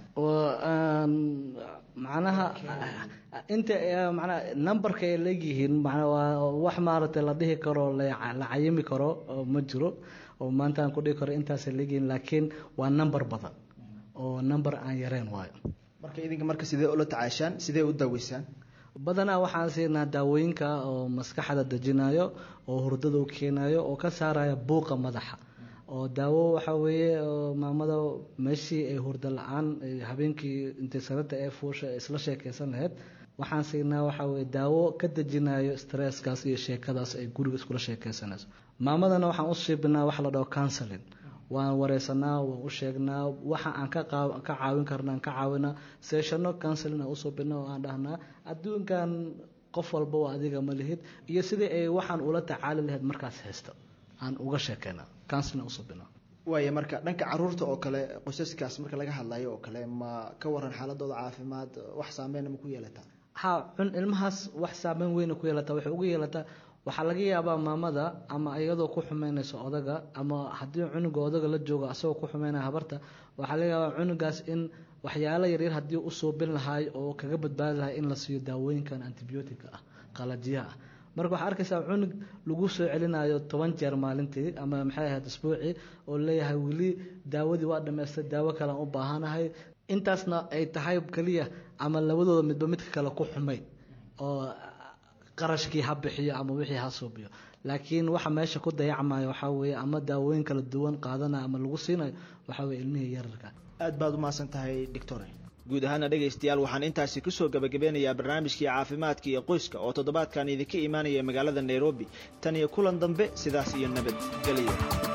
[SPEAKER 9] macnaha inta manaa numberka ay leegyihiin manaa waa wax maaragtay la dhihi karo la cayimi karo ma jiro oo maanta aan ku dhihi karo intaasay leegyihiin laakiin waa number badan oo number aan yareen waayo
[SPEAKER 8] marka idinka marka sidee ula tacaashaan sidee u daaweysaan
[SPEAKER 9] badanaa waxaan siinaa daawooyinka oo maskaxda dejinayo oo hurdada u keenayo oo ka saaraya buuqa madaxa oo daawo waxaa weeye maamada meeshii ay hurdo la-aan habeenkii intay sarada ee fuusha isla sheekeysan lahayd waxaan siinaa waxaa weye daawo ka dejinayo stresskaas iyo sheekadaas ay guriga iskula sheekeysanayso maamadana waxaan u siibinaa wax la dhaho counseling waan wareysanaa waan u sheegnaa waxa aan ka caawin karna aan ka caawinaa seeshano counseling aan usoo bina oo aan dhahnaa adduunkan qof walba waa adiga ma lihid iyo sidii ay waxaan ula tacaali lahayd markaas haysta aan uga sheekeynaa counseling aan usoo bina
[SPEAKER 8] waaya marka dhanka caruurta oo kale qoysaskaas marka laga hadlayo oo kale ma ka waran xaaladooda caafimaad wax saameyn ma ku yeelataa
[SPEAKER 9] ha cun ilmahaas wax saameyn weyna ku yeelataa waxay ugu yeelataa waxaa laga yaabaa maamada ama iyadoo ku xumeynaysa odaga ama haddii cunuga odaga la joogo asagoo ku xumeynaya habarta waxaa laga yaabaa cunugaas in waxyaalo yaryar haddii u suubin lahaay oo kaga badbaadi lahay in la siiyo daawooyinkan antibiyootika ah qalajiyaha ah marka waxaa arkaysaa cunug lagu soo celinayo toban jeer maalintii ama maxay ahayd isbuucii oo leeyahay weli daawadii waa dhammaystay daawo kalean u baahanahay intaasna ay tahay keliya ama labadooda midba midka kale ku xumay oo qarashkii ha bixiyo ama wixii ha suubiyo laakiin waxa meesha ku dayacmaya waxaa weeye ama daawooyin kala duwan qaadanayo ama lagu siinayo waxaa weye ilmihii yararka
[SPEAKER 8] aad baad u mahadsan tahay doctore guud ahaana dhegaystayaal waxaan intaasi kusoo gabagabeynayaa barnaamijkii caafimaadka iyo qoyska oo toddobaadkan idinka imaanaya magaalada nairobi tan iyo kulan dambe sidaas iyo nabadgelyo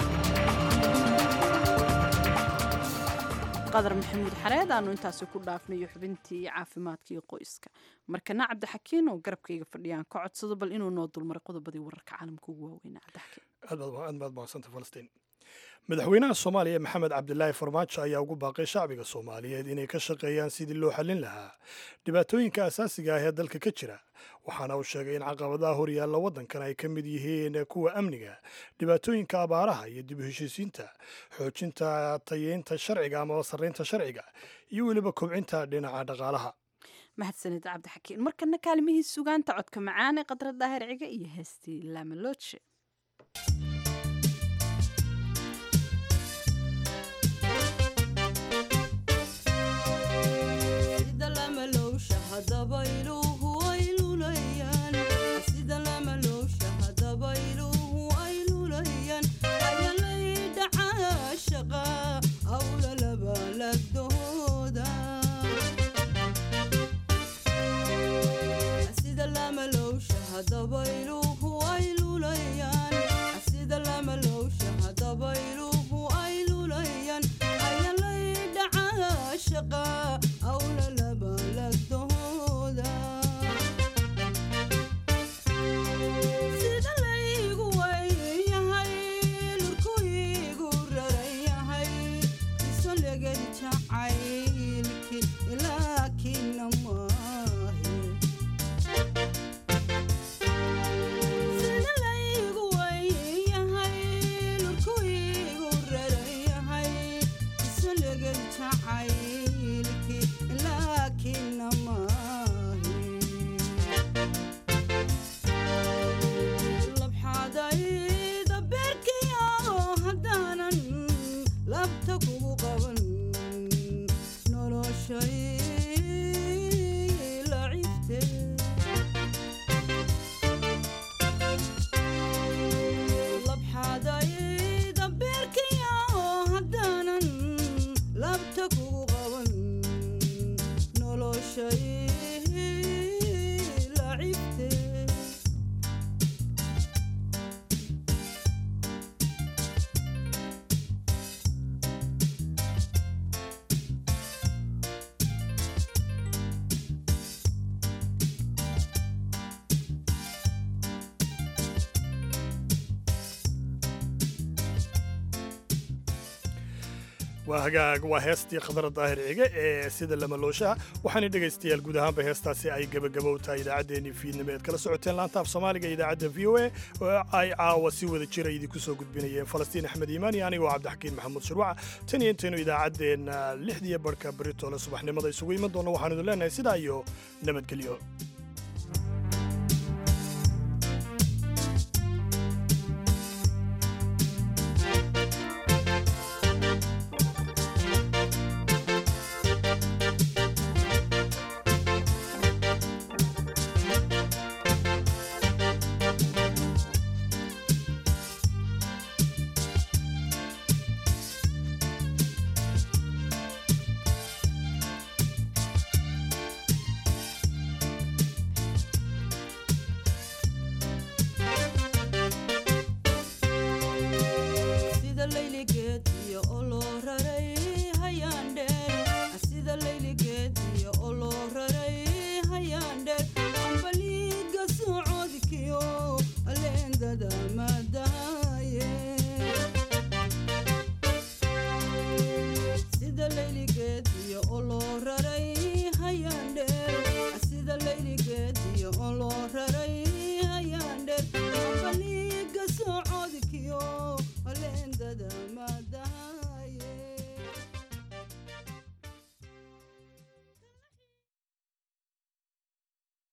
[SPEAKER 2] qadar maxamuud xareed aanu intaasi ku dhaafnayo xubintii caafimaadka iyo qoyska markana cabdixakiin oo garabkayga fadhiyaan ka codsado bal inuu noo dulmaray qodobadii wararka caalamka ugu waaweynaa cabdixakiin
[SPEAKER 1] aad baad mahadsanta falastiin madaxweynaha soomaaliya maxamed cabdilaahi farmaajo ayaa ugu baaqay shacbiga soomaaliyeed inay ka shaqeeyaan sidii loo xallin lahaa dhibaatooyinka asaasiga ah ee dalka ka jira waxaana uu sheegay in caqabadaha horyaalla waddankan ay ka mid yihiin kuwa amniga dhibaatooyinka abaaraha iyo dib u heshiisiinta xoojinta tayeynta sharciga ama sarraynta sharciga iyo weliba kobcinta dhinaca dhaqaalaha
[SPEAKER 2] mahadsanid cabdixakiin markana kaalmihii sugaanta codka macaan ee qadra daahir ciga iyo heestii laamaloje
[SPEAKER 1] waa hagaag waa heestii khadara daahir cige ee sida lamalooshaha waxaana dhegaystayaal guud ahaanba heestaasi ay gebagabow tahay idaacaddeenii fiidnimo eed kala socoteen laanta af soomaaliga idaacadda v o a oo ay caawa si wada jira idinku soo gudbinayeen falastiin axmed iimaan iyo anigoo cabdixakiin maxamuud shirwaca tan iyo intaynu idaacaddeenna lixdiyo barhka beritoole subaxnimada isugu iman doonno waxaanu idin leenahay sidaa iyo nabadgelyo
[SPEAKER 10] da da